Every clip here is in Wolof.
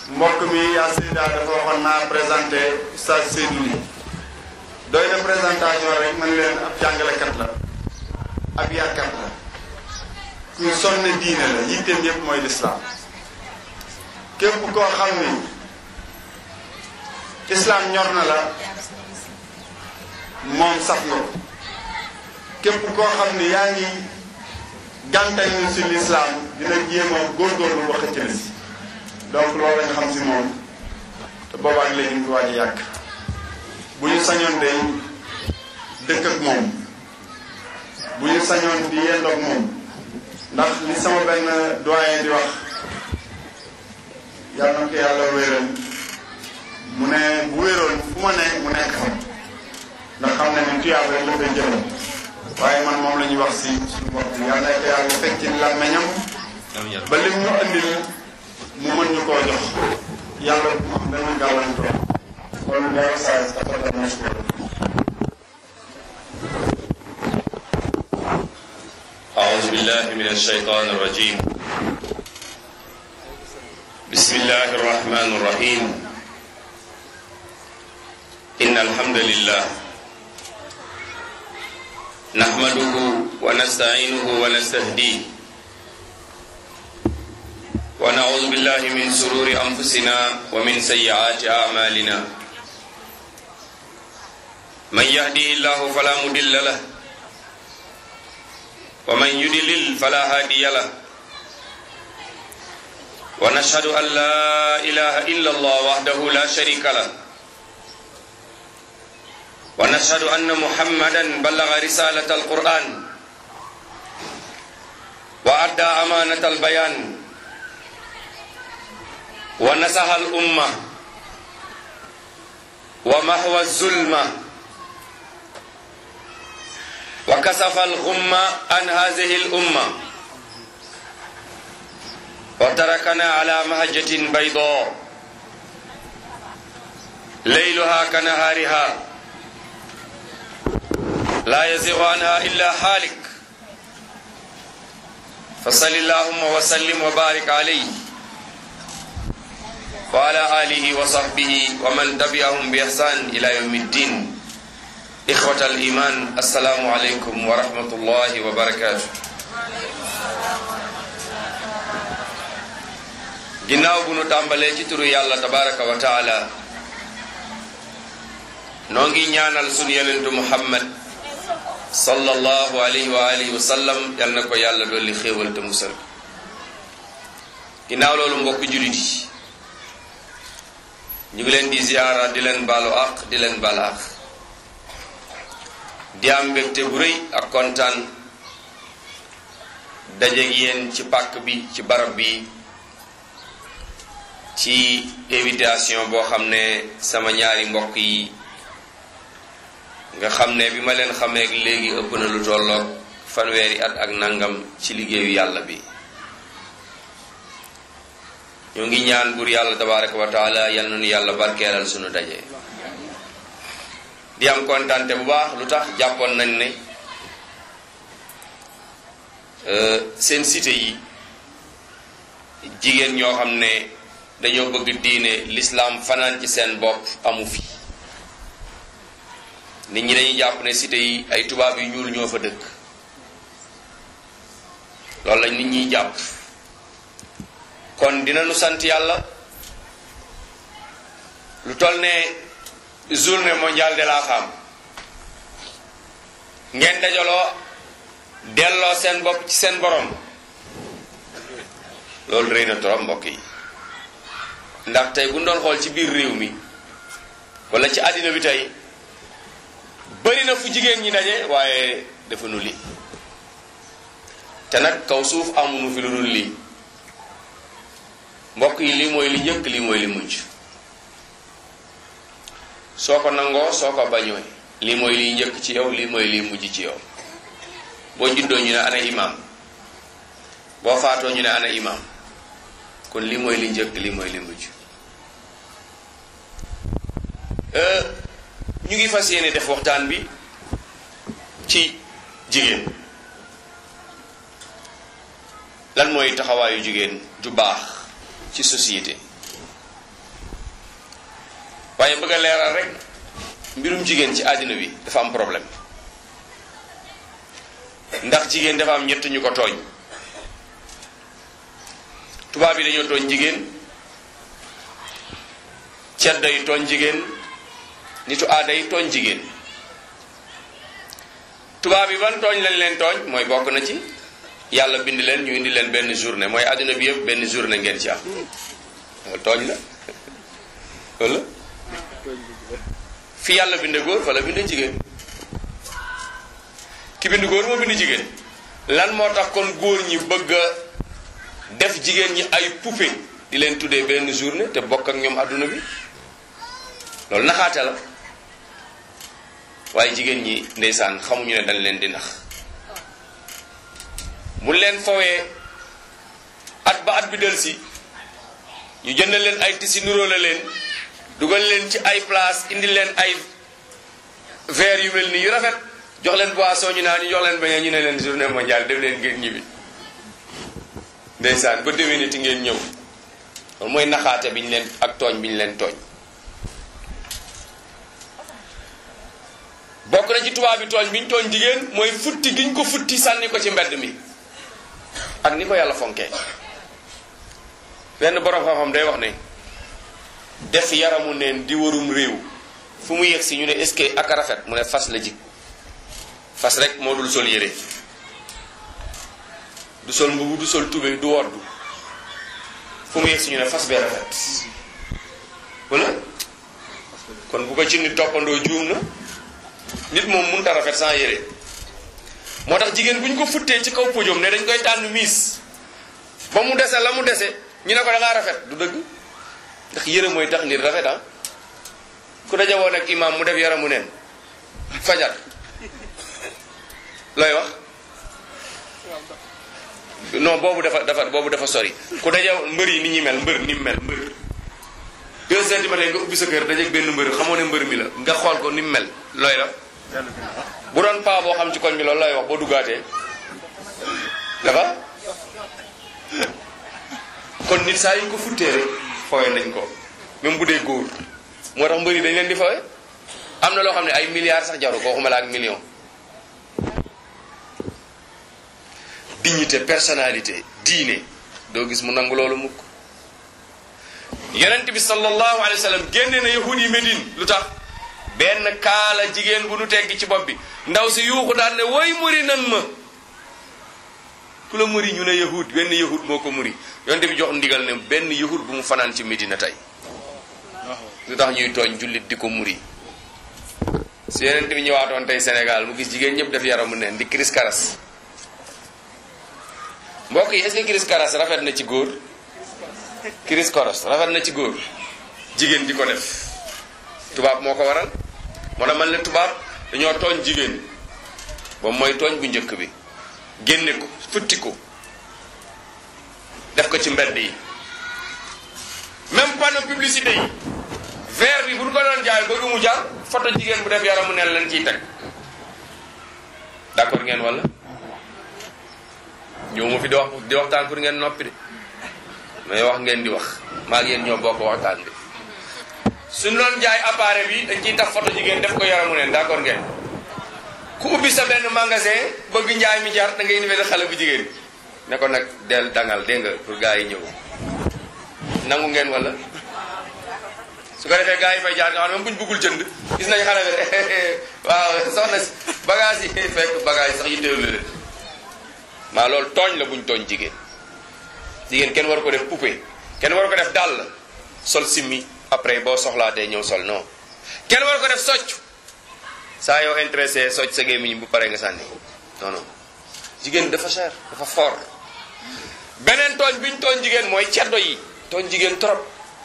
mbokk mi yaa Seyda dafa waxoon naa présenté Oustaz Seydou Ly doy na présentation rek man leen ab jàngalekat la ab yarkat la ñu sonne diine la yitteem yépp mooy lislaam képp koo xam ni islaam ñor na la moom saf nga ko képp koo xam ni yaa ngi gàntañ ñu si lislaam dina jéem a góorgóorlu ba xëcc la si donc loolu la nga xam si moom te boobaak léegi ñu ngi waaj a yàgg bu ñu sañoon day dëkk ak moom bu ñu sañoon di yendoog moom ndax li sama benn doyen di wax yàlla na ko yàlla wéeral mu ne bu wéeroon fu ma ne mu nekk fa ndax xam ne ni tuyaab rek la fay jëlee waaye man moom la ñuy wax si suñu bopp bi yàlla na ko yàlla fekk ci làmmeñam ba lim ñu andil mu mën ñu koo jox yàlla bu am benn gàllankoor kon dara saa si dafa dara mashkur أعوذ بالله من الشيطان الرجيم بسم الله الرحمن الرحيم إن الحمد لله نحمده ونستعينه ونستهديه ونعوذ بالله من سرور أنفسنا ومن سيئات أعمالنا من يهدي الله فلا مضل له ومن يدلل فلا هادي له ونشهد أن لا إله إلا الله وحده لا شريك له ونشهد أن محمدا بلغ رسالة القرآن وأدى أمانة البيان ونصح الأمة ومحو الظلمة وكسف الغمة عن هذه الأمة وتركنا على مهجة بيضاء ليلها كنهارها لا يزيغ عنها إلا حالك فصل اللهم وسلم وبارك عليه وعلى آله وصحبه ومن تبعهم بإحسان إلى يوم الدين إخوة الإيمان السلام عليكم ورحمة الله وبركاته ginnaaw bu nu tàmbalee ci turu yàlla tabaraka wa taala noo ngi ñaanal sunu yonentu muhammad sallallahu alayhi wa alihi wa sallam yal na ko yàlla dolli xéewal te musal ginnaaw loolu mbokk jullit yi ñu ngi leen di ziyaara di leen baalu àq di leen baal àq di am mbégte bu rëy ak kontaan dajeeg yéen ci pàkk bi ci barab bi ci invitation boo xam ne sama ñaari mbokk yi nga xam ne bi ma leen xamee léegi ëpp na lu tolloog fanweeri at ak nangam ci liggéeyu yàlla bi ñoo ngi ñaan buur yàlla tabaraka wa taala yal nañu yàlla barkeelal sunu daje di am kontante bu baax lu tax jàppoon nañ ne seen cité yi jigéen ñoo xam ne dañoo bëgg diine l'islam fanaan ci seen bopp amu fi nit ñi dañuy jàpp ne cité yi ay tubaab yu ñuul ñoo fa dëkk loolu lañ nit ñiy jàpp kon dinañu sant yàlla lu toll ne journée mondiale de la femme ngeen dajaloo delloo seen bopp ci seen borom loolu rëy na trop mbokk yi ndax tey bu ñu doon xool ci biir réew mi wala ci àddina bi tey bëri na fu jigéen ñi daje waaye dafa nu lii te nag kaw suuf amuñu fi lu dul lii mbokk yi lii mooy li njëkk lii mooy li mujj soo ko nangoo soo ko bañooy lii mooy liy njëkk ci yow lii mooy liy mujj ci yow boo juddoo ñu ne ana imam boo faatoo ñu ne ana imam kon lii mooy li njëkk lii mooy li mujj ñu ngi fas yéene def waxtaan bi ci jigéen lan mooy taxawaayu jigéen ju baax ci société waaye bëgg a leeral rek mbirum jigéen ci àddina bi dafa am problème ndax jigéen dafa am ñett ñu ko tooñ tubaab yi dañoo tooñ jigéen ceddo yi tooñ jigéen nitu aada yi tooñ jigéen tubaab yi ban tooñ lañ leen tooñ mooy bokk na ci yàlla bind leen ñu indi leen benn journée mooy àddina bi yëpp benn journée ngeen ci am loolu tooñ la wala fi yàlla binde góor fa la binde jigéen ki bind góor moo bind jigéen lan moo tax kon góor ñi bëgg a def jigéen ñi ay poupée di leen tuddee benn journée te bokk ak ñoom àdduna bi loolu naxaate la waaye jigéen ñi ndeysaan xamuñu ne dañ leen di nax mu leen fowee at ba at bi del si ñu jënd leen ay tisi nuróole leen dugal leen ci ay place indi leen ay verre yu mel nii yu rafet jox leen boisson ñu naan ñu jox leen bañee ñu ne leen journée mondiale dem leen ngeen ñibbi ndeysaan ba déwéniti ngeen ñëw loolu mooy naxaate bi ñu leen ak tooñ bi ñu leen tooñ bokk na ci tubaab bi tooñ bi ñu tooñ jigéen mooy futti gi ñu ko futti sànni ko ci mbedd mi ak ni ko yàlla fonkee benn borom xam-xam day wax ne def yaramu neen di warum réew fu mu yegg si ñu ne est-ce que ak rafet mu ne fas la jik fas rek moo dul sol yére du sol mbubu du sol tubéy du woddu fu mu yegg si ñu ne fas bee rafet wala kon bu ko ci nit toppandoo juum na nit moom mënut a rafet sans yére moo tax jigéen bu ñu ko futtee ci kaw podium ne dañ koy tànn miis ba mu dese la mu dese ñu ne ko da ngaa rafet du dëgg ndax yére mooy tax nit rafet ah ku daje woon ak imam mu def yaramu neen fajar looy wax non boobu dafa dafa boobu dafa sori ku daje mbër yi ni ñuy mel mbër ni mu mel mbër deux centimètres nga ubbi sa kër dajeeg benn mbër xamoo ne mbër mi la nga xool ko ni mu mel looy la bu doon paa boo xam ci koñ bi loolu lay wax boo duggaatee dafa kon nit saa yu ñu ko futtee rek fooye nañ ko même bu dee góor moo tax mbëri dañ leen di fooye am na loo xam ne ay milliards sax jaru ko waxuma la ak million dignité personnalité diine doo gis mu nangu loolu mukk yonent bi sallallahu alayhi wa sallam génne na yahud yi Médine lu tax benn kaala jigéen bu nu teggi ci bopp bi ndaw si yuuxu daan ne woy muri nan ma ku la muri ñu ne yahud benn yahud moo ko muri yonent bi jox ndigal ne benn yahud bu mu fanaan ci Médina tey lu tax ñuy tooñ jullit di ko muri si yonent bi ñëwaatoon tey Sénégal mu gis jigéen ñëpp def yaramu neen di kiris karas mbokk yi est-ce que kiris karas rafet na ci góor kiris koros rafet na ci góor jigéen di ko def tubaab moo ko waral moo tax man leen tubaab dañoo tooñ jigéen boobu mooy tooñ bu njëkk bi génne ko futti ko def ko ci mbedd yi même panneau publicité yi verre bi bu ñu ko doon jaay ba mu jar photo jigéen bu def yaramu neen leen ciy teg d'accord ngeen wala ñëw ma fi di wax di waxtaan pour ngeen noppi de mais wax ngeen di wax maa ngi yéen ñoo bokk waxtaan bi suñu doon jaay appareil bi dañ ciy tax photo jigéen def ko yaramu neen d'accord ngeen ku ubbi sa benn magasin bëgg njaay mi jar da ngay indi xale bu jigéen ne ko nag del dangal dégg nga pour gars yi ñëw nangu ngeen wala su ko defee gars yi fay jaar nga xam ne même bu ñu bëggul jënd gis nañ xale bi waaw soxna si bagage yi fekk bagage yi sax yitteelu leen maa loolu tooñ la buñ tooñ jigéen jigéen kenn war ko def poupée kenn war ko def dàll sol simmi après boo soxlaatee ñëw sol non kenn war ko def socc saa yoo intéressé socc sa gémmiñ bu paree nga sànni non non jigéen dafa cher dafa fort beneen tooñ biñ tooñ jigéen mooy ceddo yi tooñ jigéen trop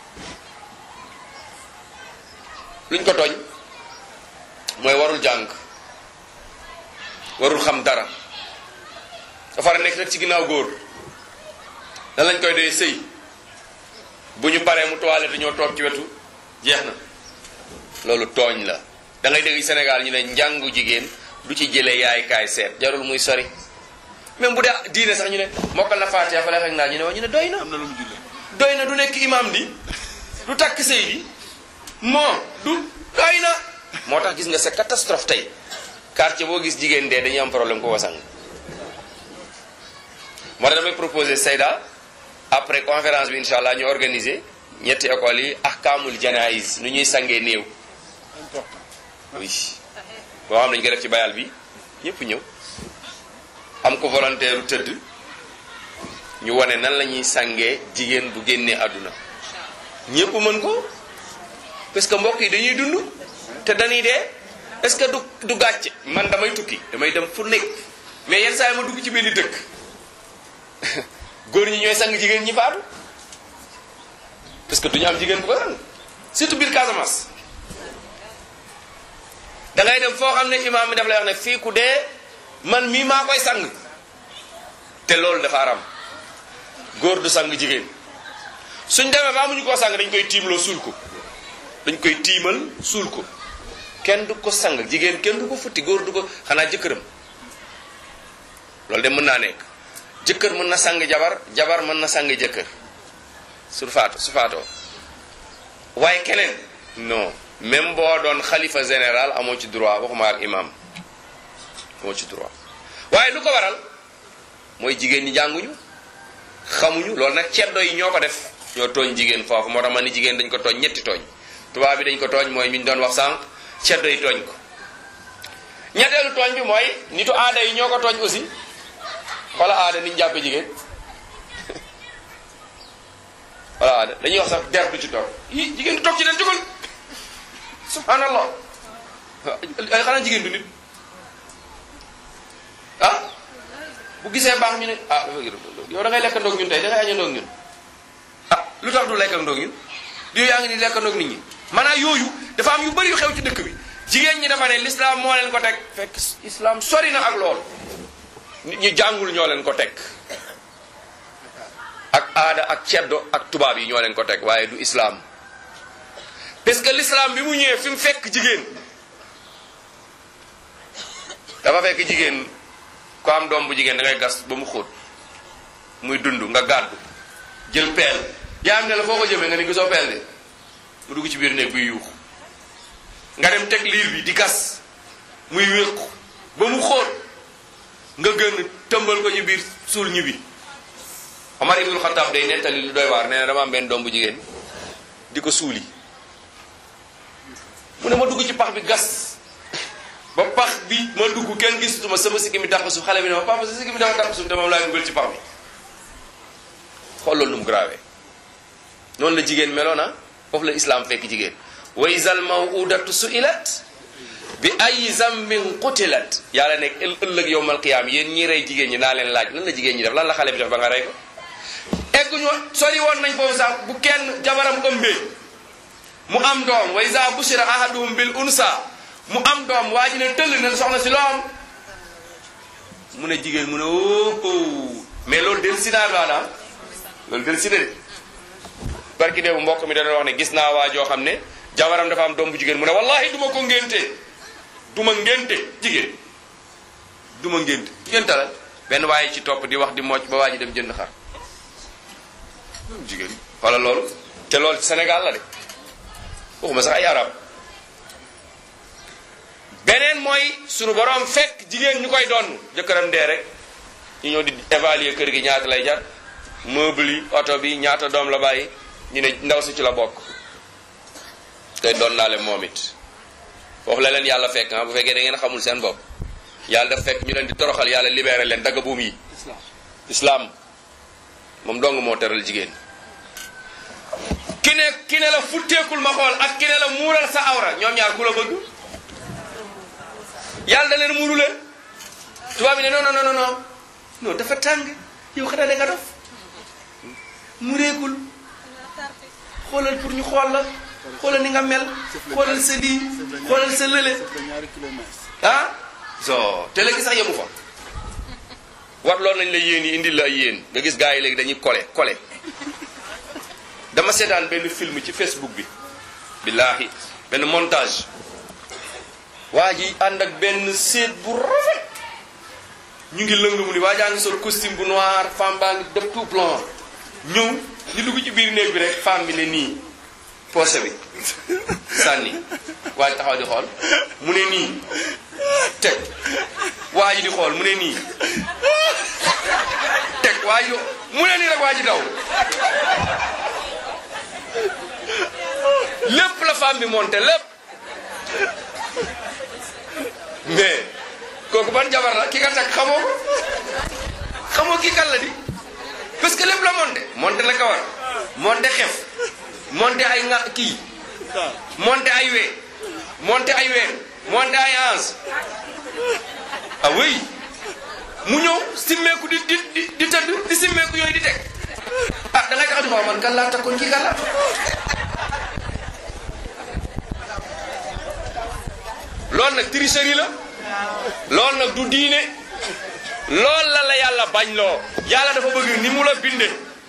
luñ ko tooñ mooy warul jàng warul xam dara dafa war a nekk rek ci ginnaaw góor dan lañ koy doy sëy bu ñu paree mu toilette ñoo toog ci wetu jeex na loolu tooñ la da ngay dégg Sénégal ñu ne njàngu jigéen du ci jëlee yaay kaay seet jarul muy sori même bu dee diine sax ñu ne mokkal na Faatiha fa la fekk naa ñu ne waa ñu ne doy na am na lu mu jullee doy na du nekk imam di du takk sëy bi moo du doy na moo tax gis nga c'est catastrophe tey quartier boo gis jigéen dee dañuy am problème ko wasang moo tax damay proposer Seyda après conférence bi incha allah ñu organiser ñetti écoles yi ahkaamul janaïs nu ñuy sangee néew oui boo xam nañu ko def ci bayal bi ñëpp ñëw am ko volontaire u tëdd ñu wane nan la ñuy sangee jigéen bu génnee àdduna ñëpp mën ko parce que mbokk yi dañuy dund te dañuy dee est-ce que du du gàcce man damay tukki damay dem fu nekk mais yenn saa yi ma dugg ci benn dëkk góor ñi ñooy sang jigéen ñi faatu parce que duñu am jigéen bu ko sang surtout biir Casamance da ngay dem foo xam ne imaam mi daf lay wax ne fii ku dee man mii maa koy sang te loolu dafa aram góor du sang jigéen suñ demee ba amuñu koo sang dañ koy tiimloo suul ko dañ koy tiimal suul ko kenn du ko sang jigéen kenn du ko futti góor du ko xanaa jëkkëram loolu de mën naa nekk jëkkër mën na sang jabar jabar mën na sang jëkkër su faatu su faatoo waaye keneen non même boo doon xalifa général amoo ci droit waxuma ak imam amoo ci droit waaye lu ko waral mooy jigéen ñi jànguñu xamuñu loolu nag ceddo yi ñoo ko def ñoo tooñ jigéen foofu moo tax ma ni jigéen dañ ko tooñ ñetti tooñ tubaab bi dañ ko tooñ mooy mi ñu doon wax sànq ceddo yi tooñ ko ñetteelu tooñ bi mooy nitu aada yi ñoo ko tooñ aussi wala aada niñ jàppe jigéen wala aada dañuy wax sax der du ci toog yi jigéen du toog ci den jógal subhanallah ay xanaa jigéen du nit ah bu gisee baax ñu ne ah yow da ngay lekk ndoog ñun tey da ngay aña ndoog ñun ah lu tax du lekk ndoog ñun diw yaa ngi ni lekk ndoog nit ñi maanaam yooyu dafa am yu bëri yu xew ci dëkk bi jigéen ñi dafa ne l'islam moo leen ko teg fekk islam sori na ak lool nit ñi jàngul ñoo leen ko teg ak aada ak ceddo ak tubaab yi ñoo leen ko teg waaye du islam parce que l'islam bi mu ñëwee fi mu fekk jigéen dafa fekk jigéen ko am doom bu jigéen da ngay gas ba mu xóot muy dund nga gàddu jël peel yaa am ne la foo ko jëmee nga ni gisoo peel de mu dugg ci biir néeg buy yuuxu nga dem teg liir bi di gas muy wéqu ba mu xóot nga gën tëmbal ko ci biir suul ñibbi Omar ibnul Xattaab day nettali lu doy waar nee na dama am benn doom bu jigéen di ko suuli mu ne ma dugg ci pax bi gas ba pax bi ma dugg kenn gisutuma sama sikki mi dàq suuf xale bi ne ma papa sa sikki mi dafa dàq suuf te moom laay dugal ci pax bi xool loolu nu mu grave noonu la jigéen meloon na foofu la islam fekk jigéen wa izal mawudatu suilat bi ay zambin qutilat yàlla nekk ëllëg yowmal qiyaam yéen ñi rey jigéen ñi naa leen laaj lan la jigéen ñi def lan la xale bi def ba nga rey ko egguñu sori woon nañ foofu sax bu kenn jabaram ëmbee mu am doom wa iza bushira ahaduhum bil unsa mu am doom waa ji ne tëll ne soxna si loom mu ne jigéen mu ne oh mais loolu del si naa maanaam loolu del si de barki dee bu mbokk mi dana wax ne gis naa waa joo xam ne jabaram dafa am doom bu jigéen mu ne wallahi duma ko ngénte duma ngénte jigéen duma ngénte ngénte la benn waaye ci topp di wax di mocc ba waa ji dem jënd xar jigéen wala loolu te loolu ci Sénégal la de waxuma sax ay arab beneen mooy sunu borom fekk jigéen ñu koy donn jëkkëram dee rek ñu ñëw di évaluer kër gi ñaata lay jar meuble yi oto bi ñaata doom la bàyyi ñu ne ndaw si ci la bokk tey doon naa leen moom it foofu la leen yàlla fekk ah bu fekkee da ngeen xamul seen bopp yàlla daf fekk ñu leen di toroxal yàlla libéré leen dagga buum yi islam moom dong moo teral jigéen ki ne ki ne la futteekul ma xool ak ki ne la muural sa awra ñoom ñaar ku la bëgg yàlla da leen muuru leen tubaab bi ne non non non non non dafa tàng yow xanaa da nga dof mureekul xoolal pour ñu xool la xoolal ni nga mel xoolal sa lii xoolal sa lële ah so te léegi sax yemu fa wat loolu nañ la yéen yi indil la ay yéen nga gis gars yi léegi dañuy kole kole dama seetaan benn film ci Facebook bi billaahi benn montage waa ji ànd ak benn séet bu rafet ñu ngi lëng mu ni waa jaa ngi sol costume bu noir femme baa ngi def tout blanc ñëw ñu dugg ci biir néeg bi rek femme bi ne nii poche bi sànni waa ji taxaw di xool mu ne nii teg waa ji di xool mu ne nii teg waa ji mu ne nii rek waa ji daw lépp la femme bi monté lépp mais kooku ban jabar la ki nga teg xamoo ko xamoo kii kan la di parce que lépp la monté monté la kawar monté xef monté ay nga kii monté ay wee monté ay ween monté ay ans ah oui mu ñëw simmeeku di di di di tëdd di simmeeku yooyu di teg ah da ngay tax di xool man kan laa takkoon kii kan la loolu nag tricherie la loolu nag du diine loolu la la yàlla bañ loo yàlla dafa bëgg ni mu la binde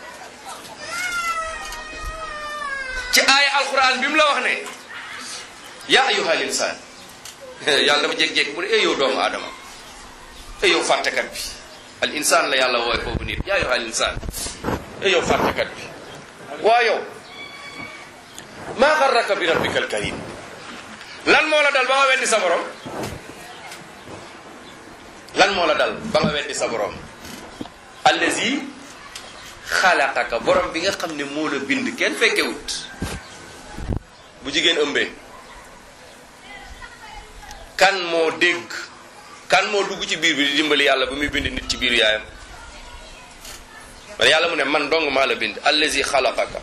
ci aaya alquran bi mu la wax ne yaa ayyuhal insaan yàlla dafa jékki-jékki mu ne eh yow doomu aadama eh yow fàttekat bi al insaan la yàlla wooye foofu nit yaa ayyuhal insaan eh yow fàttekat bi waa yow maa xarraka bi rabbika al karim lan moo la dal ba nga weddi sa borom lan moo la dal ba nga weddi sa borom allazi xalaqaka borom bi nga xam ne moo la bind kenn fekkewut bu jigéen ëmbee kan moo dégg kan moo dugg ci biir bi di dimbali yàlla bu muy bind nit ci biir yaayam man yàlla mu ne man dong maa la bind allazi xalaqaka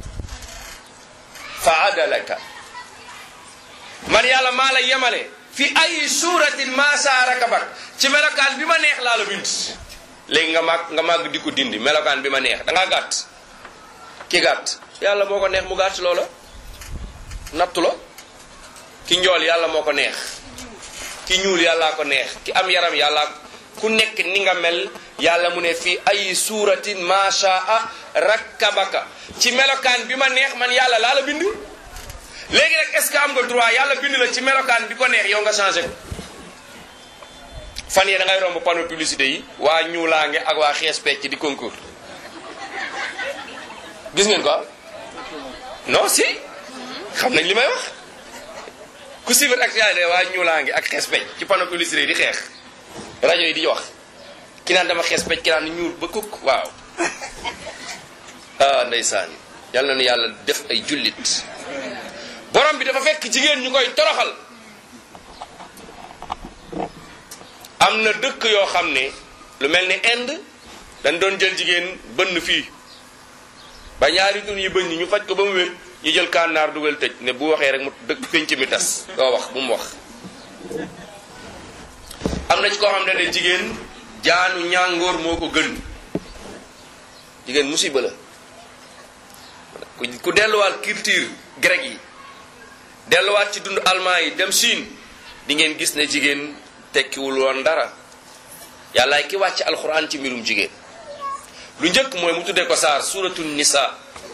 fa adalaka man yàlla maa la yemale fi ay suuratin maa saarakabak ci melokaan bi ma neex laa la bind léegi nga màgg nga màgg di ko dindi melokaan bi ma neex da ngaa gàtt ki gàtt yàlla moo ko neex mu gàtt loola nattu la ki njool yàlla moo ko neex ki ñuul yàllaa ko neex ki am yaram yàlla ku nekk ni nga mel yàlla mu ne fi ay suuratin maa shaa rakkabaka ci melokaan bi ma neex man yàlla laa la bind léegi nag est-ce que am nga droit yàlla bind la ci melokaan bi ko neex yow nga changé ko fan yee da ngay romb panneau publicité yi waa ñuulaange ak waa xees pecc di concours gis ngeen ko non si xam nañ li may wax ku suivre actualité waa ñuulaange ak xees pecc ci panneau publicité yi di xeex rajo yi di wax ki naan dama xees pecc ki naan ñuul ba kukk waaw ah ndeysaan yàlla na yàlla def ay jullit borom bi dafa fekk jigéen ñu koy toroxal am na dëkk yoo xam ne lu mel ni Inde dañ doon jël jigéen bënn fii ba ñaari dun yi bënn ñu faj ko ba mu wér ñu jël kànnaar dugal tëj ne bu waxee rek mu dëkk pénc mi tas doo wax bu mu wax am na ci koo xam ne ne jigéen jaanu ñàngoor moo ko gën jigéen musiba la ku delluwaat culture grec yi delluwaat ci dund allemand yi dem Chine di ngeen gis ne jigéen tekkiwul woon dara yàllaay ki wàcc alxuraan ci mbirum jigéen lu njëkk mooy mu tuddee ko saar suratu nisa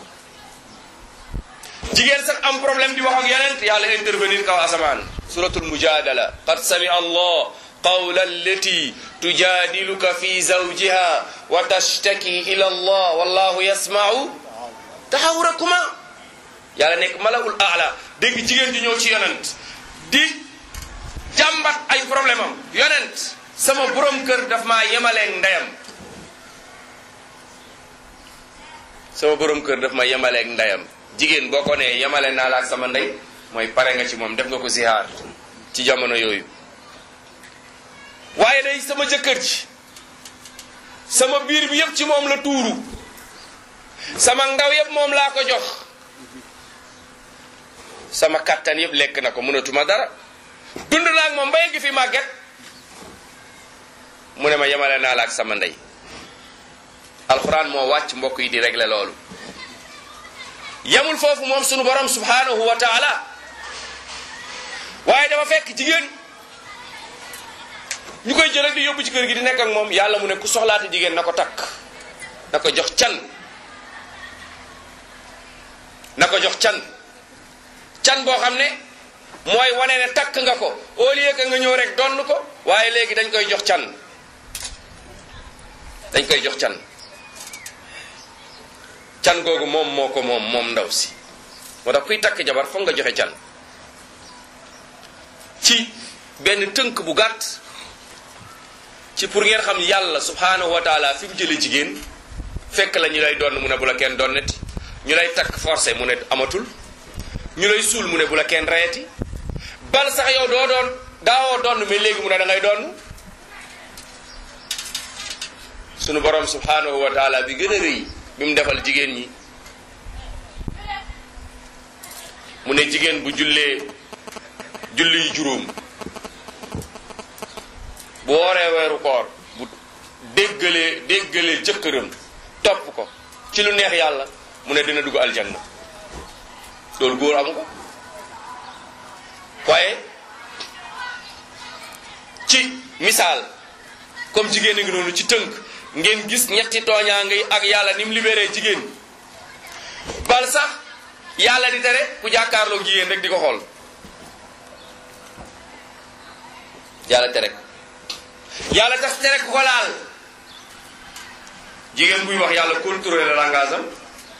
jigéen sax am problème di wax ak yeneen yàlla intervenir kaw asamaan suratul mujadala qad sami allah qawla allati tujadiluka fi zawjiha wa tashtaki ila allah wallahu yasma'u taxawurakuma yàlla nekk malaul aala dégg jigéen ji ñëw ci yonent di jàmbat ay problème am yonent sama borom kër daf maa yemaleen ndeyam sama borom kër daf ma yemaleeg ndeyam jigéen boo ko nee yemale naa la ak sama ndey mooy pare nga ci moom def nga ko zihaar ci jamono yooyu waaye day sama jëkkër ji sama biir bi yëpp ci moom la tuuru sama ndaw yëpp moom laa ko jox sama kattan yëpp lekk na ko mënatuma dara dund naa ak moom ba yegg fi màgget mu ne ma yemale naa la ak sama ndey alxuraan moo wàcc mbokk yi di régler loolu yemul foofu moom sunu borom subhanahu wa taala waaye dafa fekk jigéen ñu koy jël rek di yóbbu ci kër gi di nekk ak moom yàlla mu ne ku soxlaati jigéen na ko takk na ko jox can na ko jox can can boo xam ne mooy wane ne takk nga ko au lieu que nga ñëw rek donn ko waaye léegi dañ koy jox can dañ koy jox can can googu moom moo ko moom moom ndaw si moo tax kuy takk jabar foog nga joxe can ci benn tënk bu gàtt ci pour ngeen xam yàlla subhanahu wa taala fi mu jële jigéen fekk la ñu lay donn mu ne bu la kenn donneti ñu lay takk forcé mu ne amatul ñu lay suul mu ne bu la kenn reyati bal sax yow doo doon daawoo donn mais léegi mu ne da ngay donn sunu borom subhanahu wa taala bi gën a rëy bi mu defal jigéen ñi mu ne jigéen bu jullee julli yu juróom bu wooree weeru koor bu déggalee déggalee jëkkëram topp ko ci lu neex yàlla mu ne dina dugg aljanna loolu góor amu ko waaye ci misaal comme jigéen a ngi noonu ci tënk ngeen gis ñetti tooñaa ngi ak yàlla ni mu libéré jigéen bal sax yàlla di tere ku jàkkaarloo jigéen rek di ko xool yàlla tere ko yàlla tax tere ku ko laal jigéen buy wax yàlla contrôler langage am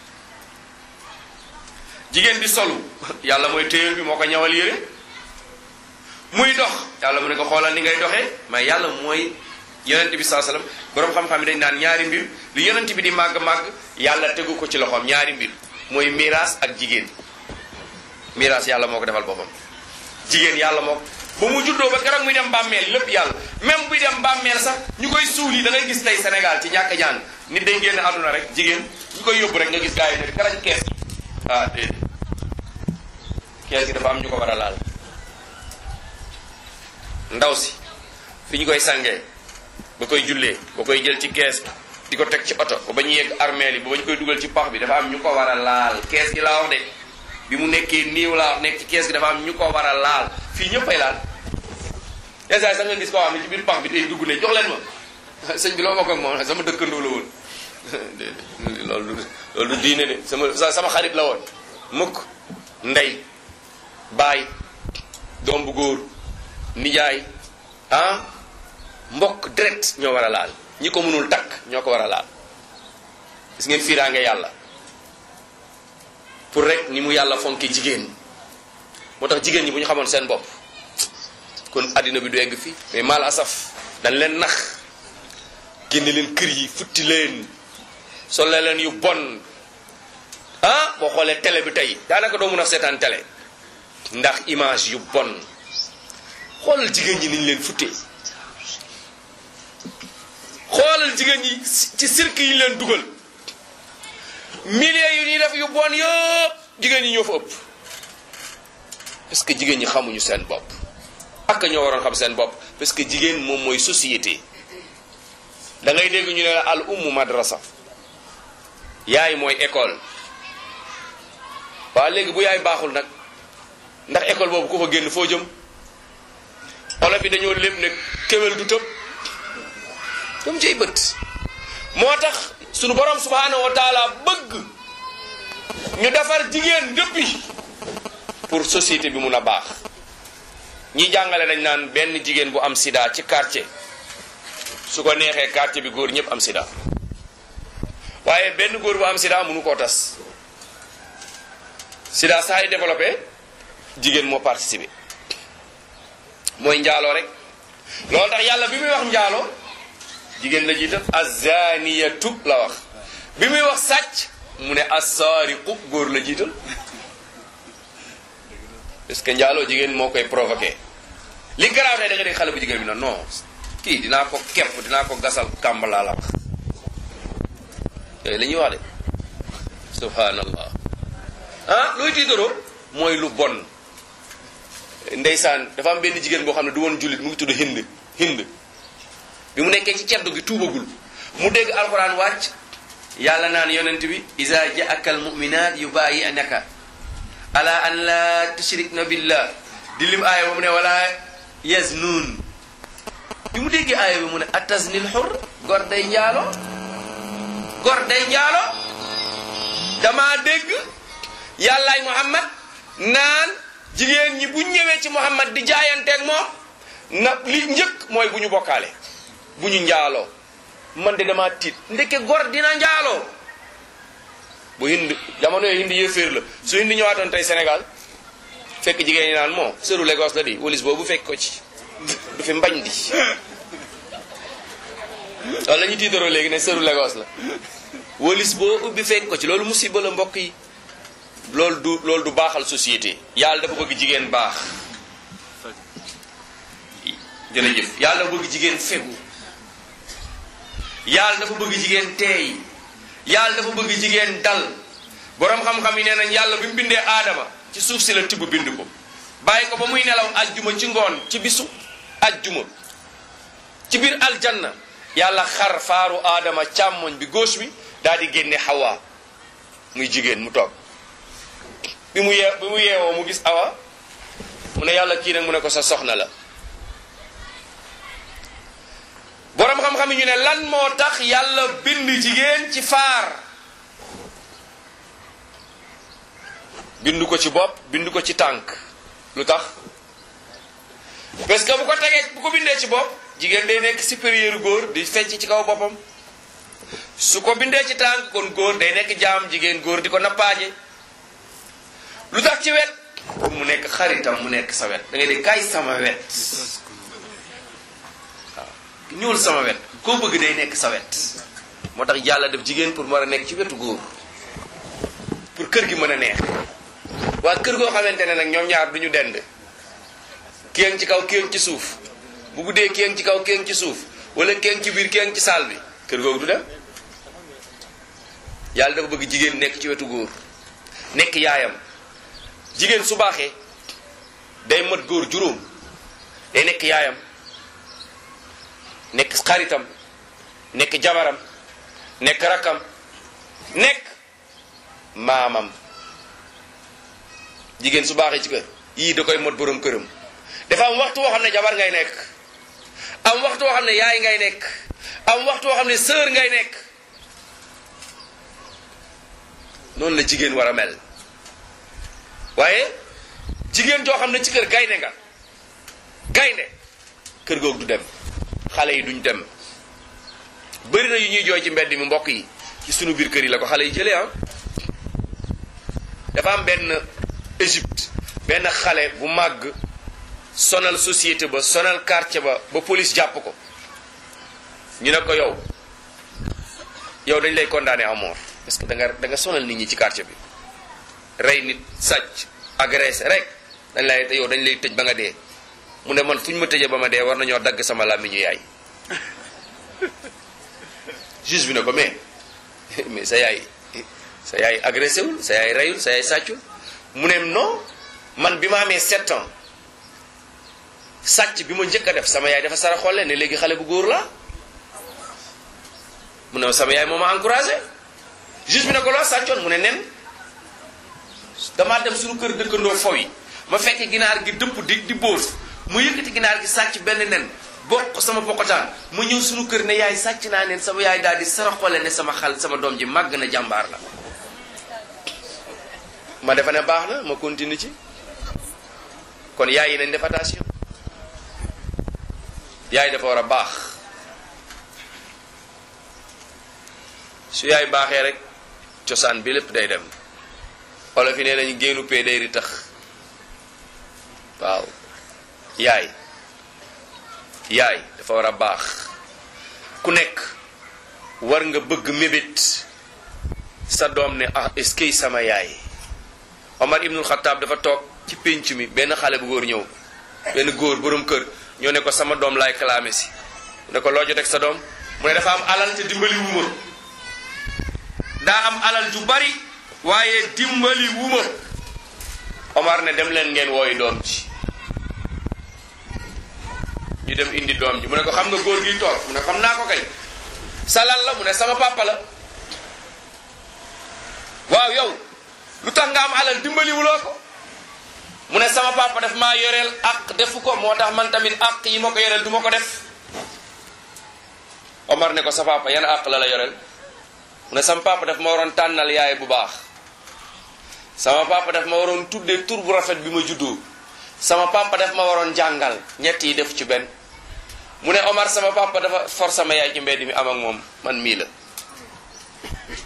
jigéen di solu yàlla mooy téyel bi moo ko ñawal yére muy dox yàlla mu ne ko xoolal ni ngay doxee mais yàlla mooy yonent bi saa sallam boroom xam-xam yi dañ naan ñaari mbir lu yonent bi di màgg-màgg yàlla tegu ko ci loxoom ñaari mbir mooy miraas ak jigéen miraas yàlla moo ko defal boppam jigéen yàlla moo ko ba mu juddoo ba keroog muy dem bàmmeel lépp yàlla même buy dem bàmmeel sax ñu koy suul yi da ngay gis tey Sénégal ci ñàkk jàng nit day génn àdduna rek jigéen ñu koy yóbbu rek nga gis gars yi ne karañ kees gi ah déedéet kees gi dafa am ñu ko war a laal ndaw si fi ñu koy sangee ba koy jullee ba koy jël ci kees di ko teg ci oto ba ba ñu yegg armeel yi ba ba ñu koy dugal ci pax bi dafa am ñu ko war a laal kees gi laa wax de bi mu nekkee niiw laa wax nekk ci kees gi dafa am ñu ko war a laal fii ñëppay laal esa sax nga gis koo xam ne ci biir pax bi day dugg ne jox leen ma sëñ bi loo bokk ak moom sama dëkkandoo la woon loolu du loolu du diine de sama sama xarit la woon mukk ndey baay doom bu góor nijaay ah mbokk direct ñoo war a laal ñi ko mënul takk ñoo ko war a laal gis ngeen fiiraange yàlla pour rek ni mu yàlla fonki jigéen moo tax jigéen ñi bu ñu xamoon seen bopp kon addina bi du egg fii mais mal asaf dañ leen nax génne leen kër yi futti leen solle leen yu bon ah boo xoolee télé bi tey daanaka doo mun a seetaan télé ndax image yu bon xoolal jigéen ñi niñ leen futtee xoolal jigéen ñi ci cirque yi ñu leen dugal milliers yu ñuy def yu bon yëpp jigéen ñi ñoo fa ëpp parce que jigéen ñi xamuñu seen bopp ak ñoo waroon xam seen bopp parce que jigéen moom mooy société da ngay dégg ñu ne la al ummu madrasa yaay mooy école waaw léegi bu yaay baaxul nag ndax école boobu ku fa génn foo jëm olof bi dañoo lépp ne kéwél du tëb dam cay bët moo tax sunu borom subhanahu wa taala bëgg ñu defar jigéen depuis pour société bi mun a baax ñi jàngale dañ naan benn jigéen bu am sida ci quartier su ko neexee quartier bi góor ñëpp am sida waaye benn góor bu am sida mënu koo tas sida saa yi développé jigéen moo participé mooy njaaloo rek loolu tax yàlla bi muy wax njaaloo jigéen la jiital azaniyatu la wax bi muy wax sàcc mu ne assaariqu góor la jiital parce que njaaloo jigéen moo koy provoqué li garaaw tey da nga dégg xale bu jigéen bi na non kii dinaa ko kepp dinaa ko gasal kàmb laa la wax yooyu la ñuy wax de subhanallah ah looy tiitaroo mooy lu bon ndeysaan dafa am benn jigéen boo xam ne du woon jullit mu ngi tudd hind hind bi mu nekkee ci ceddu gi tuubagul mu dégg alxuraan wàcc yàlla naan yonent bi isa jaaka al muminat yubayi'naka ala an la tushrikna billah di lim aaya ba mu ne wala yaznuun bi mu déggee aaya bi mu ne ataznil xur gor day njaalo gor day njaalo dama dégg yàllaay muhammad naan jigéen ñi bu ñëwee ci muhammad di jaayanteeg moom na li njëkk mooy bu ñu bokkaale bu ñu njaaloo man de dama tiit ndeke gor dina njaaloo bu hind jamono yooyu hindi yéeféer la su hindi ñëwaatoon tey Sénégal fekk jigéen ñi naan moo sëru Lagos la di walis boobu fekk ko ci du fi mbañ di loolu la ñu tiitaroo léegi ne sëru Lagos la walis boo ubbi fekk ko ci loolu musiba la mbokk yi loolu du loolu du baaxal société yàlla dafa bëgg jigéen baax jërëjëf yàlla dafa bëgg jigéen fegu yàlla dafa bëgg jigéen teey yàlla dafa bëgg jigéen dal boroom xam-xam yi nee nañ yàlla bi mu bindee aadama ci suuf si la tibb bind ko bàyyi ko ba muy nelaw ajjuma ci ngoon ci bisu ajjuma ci biir aljanna yàlla xar faaru aadama càmmoñ bi gauche bi daal di génne xawa muy jigéen mu toog bi mu yee bi mu yeewoo mu gis awa mu ne yàlla kii nag mu ne ko sa soxna la boroom xam-xam yi ñu ne lan moo tax yàlla bind jigéen ci faar bind ko ci bopp bind ko ci tànk lu tax parce que bu ko tegee bu ko bindee ci bopp jigéen day nekk supérieur góor di fecc ci kaw boppam su ko bindee ci tànk kon góor day nekk jaam jigéen góor di ko nappaaje lu tax ci wet pour mu nekk xaritam mu nekk sa wet da ngay de kaay sama wet waaw ñuul sama wet koo bëgg day nekk sa wet moo tax yàlla def jigéen pour mu war a nekk ci wetu góor pour kër gi mën a neex waa kër goo xamante ne nag ñoom ñaar du ñu dend kéeng ci kaw kéeng ci suuf bu guddee kéeng ci kaw kéeng ci suuf wala kéeng ci biir kéeng ci saal bi kër googu du dem yàlla dafa bëgg jigéen nekk ci wetu góor nekk yaayam jigéen su baaxee day mat góor juróom day nekk yaayam nekk xaritam nekk jabaram nekk rakkam nekk maamam jigéen su baaxee ci kër yii da koy mot borom këram dafa am waxtu woo xam ne jabar ngay nekk am waxtu woo xam ne yaay ngay nekk am waxtu woo xam ne sœur ngay nekk noonu la jigéen war a mel waaye jigéen joo xam ne ci kër gaynde nga gaynde kër googu du dem xale yi duñ dem bëri na yu ñuy jooy ci mbedd mi mbokk yi ci sunu biir kër yi la ko xale yi jëlee ah dafa am benn Égypte benn xale bu màgg sonal société ba sonal quartier ba ba police jàpp ko ñu ne ko yow yow dañ lay condamné à mort parce que da nga da nga sonal nit ñi ci quartier bi rey nit sàcc agressé rek dañ lay yow dañ lay tëj ba nga dee mu ne man fu ñu ma tëjee ba ma dee war nañoo dagg sama làmmiñu yaay juge bi ne ko mais mais sa yaay sa yaay agressé wul sa yaay reyul sa yaay sàccul mu ne non man bi ma amee sept ans sàcc bi ma njëkk a def sama yaay dafa sara xolle ne léegi xale bu góor la mu ne sama yaay moo ma encouragé juge bi ne ko loo sàccoon mu ne nen damaa dem suñu kër dëkkandoo fow yi ma fekk ginaar gi dëpp di di bóos mu yëkkati ginaar gi sàcc benn nen bokk sama bokkotaan mu ñëw suñu kër ne yaay sàcc naa nen sama yaay daal di sara xolle ne sama xal sama doom ji màgg na jàmbaar la ma defa ne baax na ma continue ci kon yaay yi nañ def attention yaay dafa war a baax su yaay baaxee rek cosaan bi lépp day dem olof yi nee nañu génnu pee day ri tax waaw yaay yaay dafa war a baax ku nekk war nga bëgg mébét sa doom ne ah est-ce que sama yaay Omar ibnul Xataab dafa toog ci pénc mi benn xale bu góor ñëw benn góor borom kër ñoo ne ko sama doom laay kalaame si ne ko loo jot ak sa doom mu ne dafa am alal te dimbali wuma daa am alal ju bari waaye dimbali wuma Omar ne dem leen ngeen wooyi doom ji ñu dem indi doom ji mu ne ko xam nga góor gi toog mu ne xam naa ko kay salal la mu ne sama papa la waaw yow lu tax nga am alal dimbaliwuloo ko mu ne sama papa daf maa yoreel ak defu ko moo tax man tamit ak yi ma ko yoreel du ma ko def Omar ne ko sa papa yan ak la la yoreel mu ne sama papa daf ma waroon tànnal yaay bu baax sama papa daf ma waroon tuddee tur bu rafet bi ma juddoo sama papa daf ma waroon jàngal ñett yi def ci benn mu ne Omar sama papa dafa for sama yaay ci mbedd mi am ak moom man mii la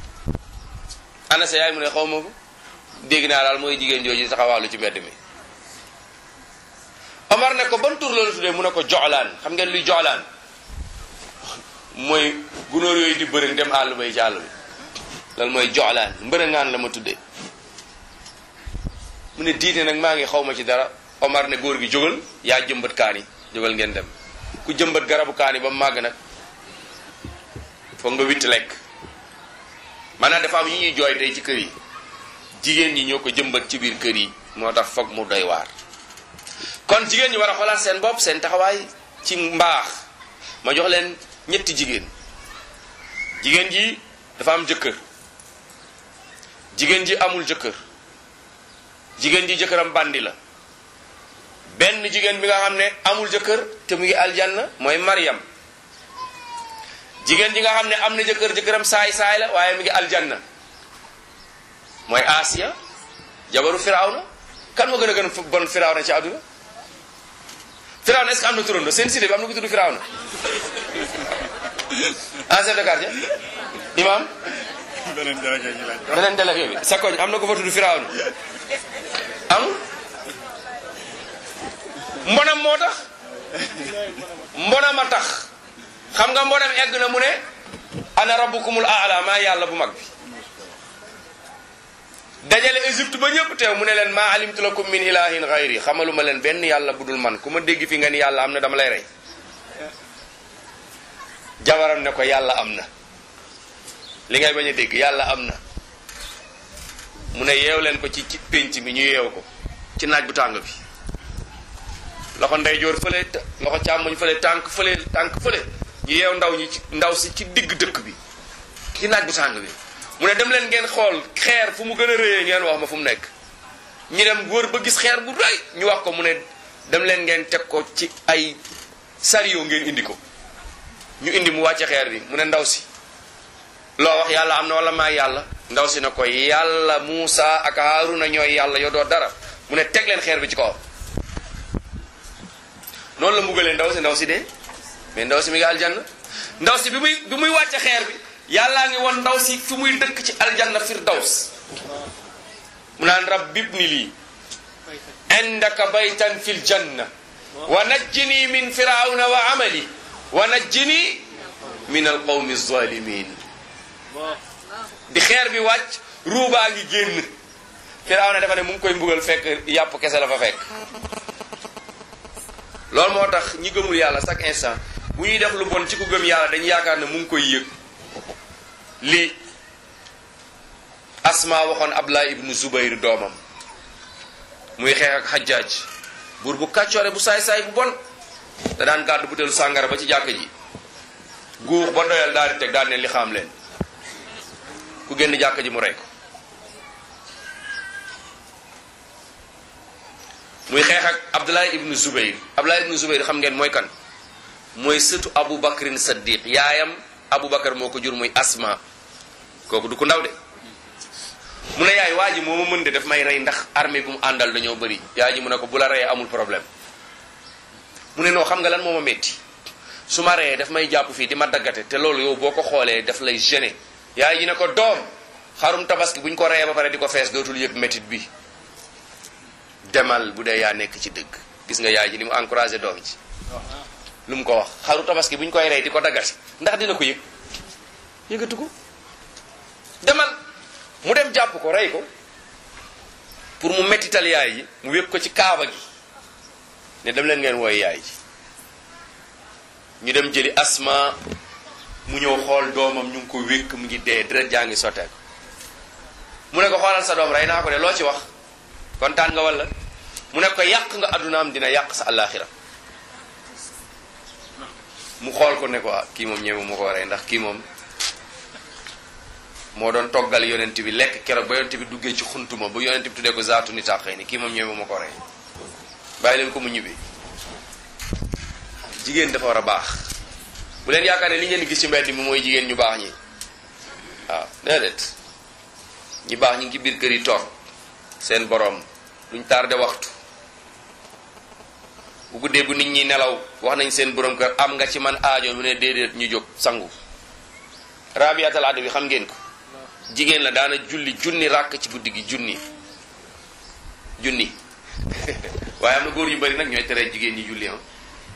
ana sa yaay mu ne xaw ma ko dégg naa daal mooy jigéen jooju taxawaalu ci mbedd mi Omar ne ko ban tur la la tuddee mu ne ko joxlaan xam ngeen luy joxlaan mooy gunóor yooyu di bëri dem àll bay ci àll bi loolu mooy joxlaan mbërëngaan la ma tuddee mu ne diine nag maa ngi xaw ma ci dara Omar ne góor gi jógal yaa jëmbat kaani jógal ngeen dem ku jëmbat garabu kaani ba mu màgg nag foog nga witt lekk maanaam dafa am yi ñuy jooy tey ci kër yi jigéen ñi ñoo ko jëmbat ci biir kër yi moo tax foog mu doy waar kon jigéen ñi war a xoolaat seen bopp seen taxawaay ci mbaax ma jox leen ñetti jigéen jigéen ji dafa am jëkkër jigéen ji amul jëkkër jigéen ji jëkkëram bandi la benn jigéen bi nga xam ne amul jëkkër te mu ngi aljanna mooy Maryam jigéen ji nga xam ne am na jëkkër jëkkëram saay saay la waaye mi ngi aljanna mooy Asiya jabaru Firawna kan moo gën a gën a bon Firawna ci àdduna Firawna est-ce que am na turando seen cité bi am na ko tudd Firawna en chef de quartier imam beneen délégué ñu laaj ko. beneen délégué bi sa koñ am na ko fa tudd Firawna amul mbonam moo tax mbonam a tax xam nga mbonam egg na mu ne ana rabbukumul aala maa yàlla bu mag bi dajale Égypte ba ñëpp teew mu ne leen maa alimtu lakum min ilahin xayri xamaluma leen benn yàlla bu dul man ku ma dégg fi nga ni yàlla am na dama lay rey jabaram ne ko yàlla am na li ngay bañ a dégg yàlla am na mu ne yeew leen ko ci ci pénc mi ñu yeew ko ci naaj bu tàng bi loxo ndeyjoor fële t- loxo càmmoñ fële tànk fële tànk fële ñu yeew ndaw ñi ci ndaw si ci digg dëkk bi ci naaj bu tàng bi mu ne dem leen ngeen xool xeer fu mu gën a rëyee ngeen wax ma fu mu nekk ñu dem wër ba gis xeer bu rëy ñu wax ko mu ne dem leen ngeen teg ko ci ay sario ngeen indi ko ñu indi mu wàcce xeer bi mu ne ndaw si loo wax yàlla am na wala maa yàlla ndaw si ne ko yàlla Muusa ak Haaruna ñooy yàlla yoo doo dara mu ne teg leen xeer bi ci kawam noonu la mbugalee ndaw si ndaw si dee mais ndaw si mi ngi aljanna ndaw si bi muy bi muy wàcce xeer bi yàllaa ngi won ndaw si fi muy dëkk ci aljanna firdaws mu naan rabbi ibni lii indaka baytan fil janna wa najjini min firawna wa amali wa najjini min alqawmi zalimin di xeer bi wàcc ruubaa ngi génn firawna dafa ne mu ngi koy mbugal fekk yàpp kese la fa fekk loolu moo tax ñi gëmul yàlla chaque instant bu ñuy def lu bon ci ku gëm yàlla dañu yaakaar ne mu ngi koy yëg lii asma waxoon abdullah ibnu zubayr doomam muy xeex ak xajjaaj buur bu kàccoore bu saay-saay bu bon da daan gàddu butéelu sàngara ba ci jàkk ji guux ba doyal daal di teg daal ne li xam leen ku génn jàkk ji mu rey ko muy xeex ak abdullah ibnu zubayr abdullah ibnu zubayr xam ngeen mooy kan mooy sëtu abu bakrin saddiq yaayam abu bakar moo ko jur muy asma kooku du ko ndaw de mu ne yaay waa ji moo ma mën de daf may rey ndax armée bi mu àndal dañoo bëri yaay ji mu ne ko bu la reyee amul problème mu ne noo xam nga lan moo ma metti su ma reyee daf may jàpp fii di ma daggate te loolu yow boo ko xoolee daf lay gêner yaay ji ne ko doom xarum tabaski bu ñu ko reyee ba pare di ko fees dootul yëg métit bi demal bu dee yaa nekk ci dëgg gis nga yaay ji ni mu encouragé doom ji lu mu ko wax xaru tabaski bu ñu koy rey di ko daggate ndax dina ko yëg yëgatu ko demal mu dem jàpp ko rey ko pour mu mettital yaay ji mu wépp ko ci kaaba gi ne dem leen ngeen wooy yaay ji ñu dem jëli asma mu ñëw xool doomam ñu ngi ko wékk mu ngi dee deret jaa ngi sottee ko mu ne ko xoolal sa doom rey naa ko de loo ci wax kontaan nga walla mu ne ko yàq nga addunaam dina yàq sa àllaaxira mu xool ko ne ko ah kii moom ñeemu mu ko rey ndax kii moom moo doon toggal yonent bi lekk keroog ba yonent bi duggee ci xuntuma ba yonent bi tuddee ko zaatu ni tàqee ni kii moom ñeemu ma ko rey bàyyi leen ko mu ñibbi jigéen dafa war a baax bu leen yaakaar ne li ngeen gis ci mbedd mi mooy jigéen ñu baax ñi waaw déedéet ñi baax ñi ngi ci biir kër yi toog seen boroom duñ tardé waxtu bu guddee bu nit ñi nelaw wax nañ seen borom kër am nga ci man aajo mu ne déedéet ñu jóg sangu rabiatal ado bi xam ngeen ko jigéen la daana julli junni ràkk ci guddi gi junni junni waaye am na góor yu bari nag ñooy tere jigéen ñi julli ah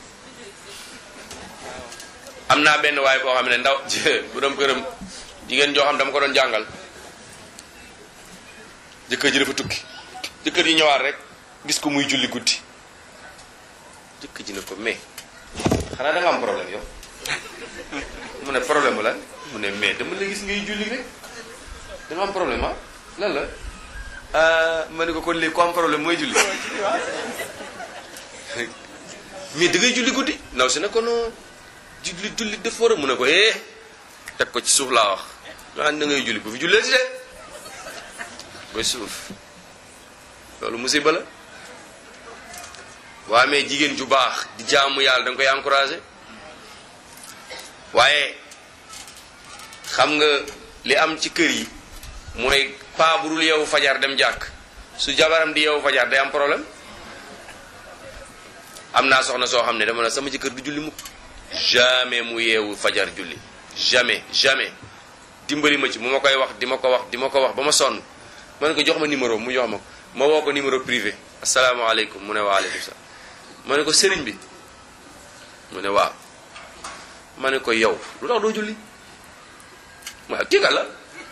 am naa benn waaye boo xam ne ndaw bu dem këram jigéen joo xam dama ko doon jàngal jëkkër ji dafa tukki jëkkër ji ñëwaat rek gis ko muy julli guddi jëkkër ji ne ko mais xanaa da nga am problème yow mu ne problème bu la mu ne mais dama la gis ngay julli rek da nga am problème ah lan la ah ma ne ko kon léegi ku am problème mooy julli mais da ngay julli guddi ndaw si ne ko non julli julli dafa war a mu ne ko eh teg ko ci suuf laa wax ah da ngay julli bu fi jullee si de ba suuf loolu musiba la waa mais jigéen ju baax di jaamu yàlla da nga koy encouragé waaye xam nga li am ci kër yi mooy paa bu dul yeewu fajar dem jàkk su jabaram di yeewu fajar day am problème am naa soxna soo xam ne dama ne sama jëkkër du julli mukk jamais mu yeewu fajar julli jamais jamais dimbali ma ci mu ma koy wax di ma ko wax di ma ko wax ba ma sonn ma ne ko jox ma numéro mu jox ma ko ma woo ko numéro privé asalaamaaleykum mu ne waaleykum salaam ma ne ko sëriñ bi mu ne waaw ma ne ko yow lu tax doo julli waaw kii ka la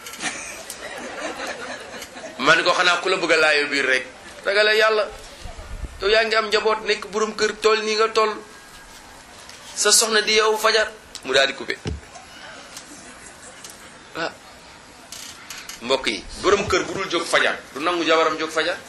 ma ne ko xanaa ku la bëgg a laayoo biir rek ragale yàlla yow yaa ngi am njaboot nekk borom kër tool nii nga toll sa soxna di yow fajar mu daal di coupé ah mbokk yi borom kër bu dul jóg fajar du nangu jabaram jóg fajar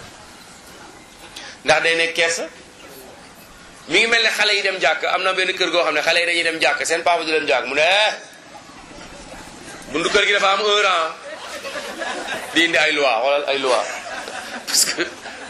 ndax day nekk kersa mi ngi mel ne xale yi dem jàkk am na benn kër goo xam ne xale yi dañuy dem jàkk seen papa du dem jàkk mu ne eh bundu kër gi dafa am un an di indi ay loi xoolal ay loi parce que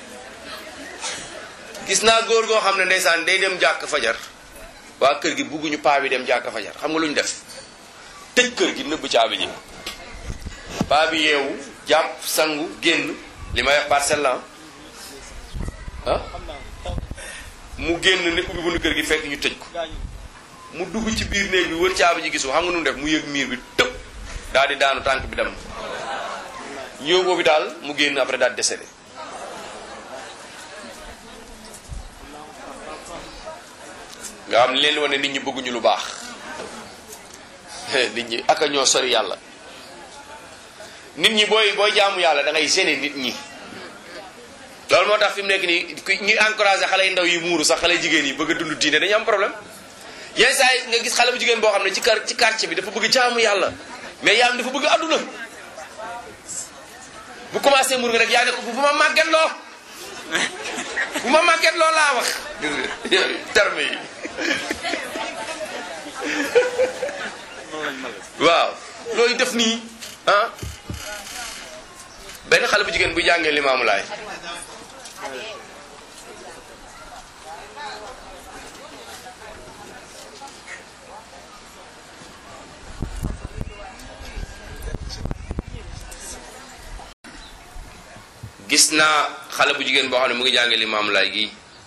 gis naa góor goo xam ne ndeysaan day dem jàkk fajar waa kër gi bugguñu paa bi dem jàkk fajar xam nga lu ñu def tëj kër gi nëbb caabi ji paa bi yeewu jàpp sangu génn li may wax parcelle la ah mu génn ne ubbi bundu kër gi fekk ñu tëj ko mu dugg ci biir néeg bi wër caabi ji gisu xam nga nu mu def mu yëg miir bi tëb daal di daanu tànk bi dem ñëw boobu daal mu génn après daal décédé nga xam leen wane nit ñi bëgguñu lu baax nit ñi aka ñoo sori yàlla nit ñi booy booy jaamu yàlla da ngay gêner nit ñi loolu moo tax fi mu nekk nii ñuy encouragé xale yu ndaw yi muuru sax xale jigéen yi bëgg a dund diine dañu am problème yenn saa yi nga gis xale bu jigéen boo xam ne ci kar ci quartier bi dafa bëgg jaamu yàlla mais yaam dafa bëgg àdduna bu commencé muur nga rek yaa ne ko bu ma màgget loo bu ma màgget loo laa wax terme yi waaw looy def nii ah benn xale bu jigéen bu jàngee limaamu laay gis naa xale bu jigéen boo xam ne mu ngi jàngee limaamu laay gi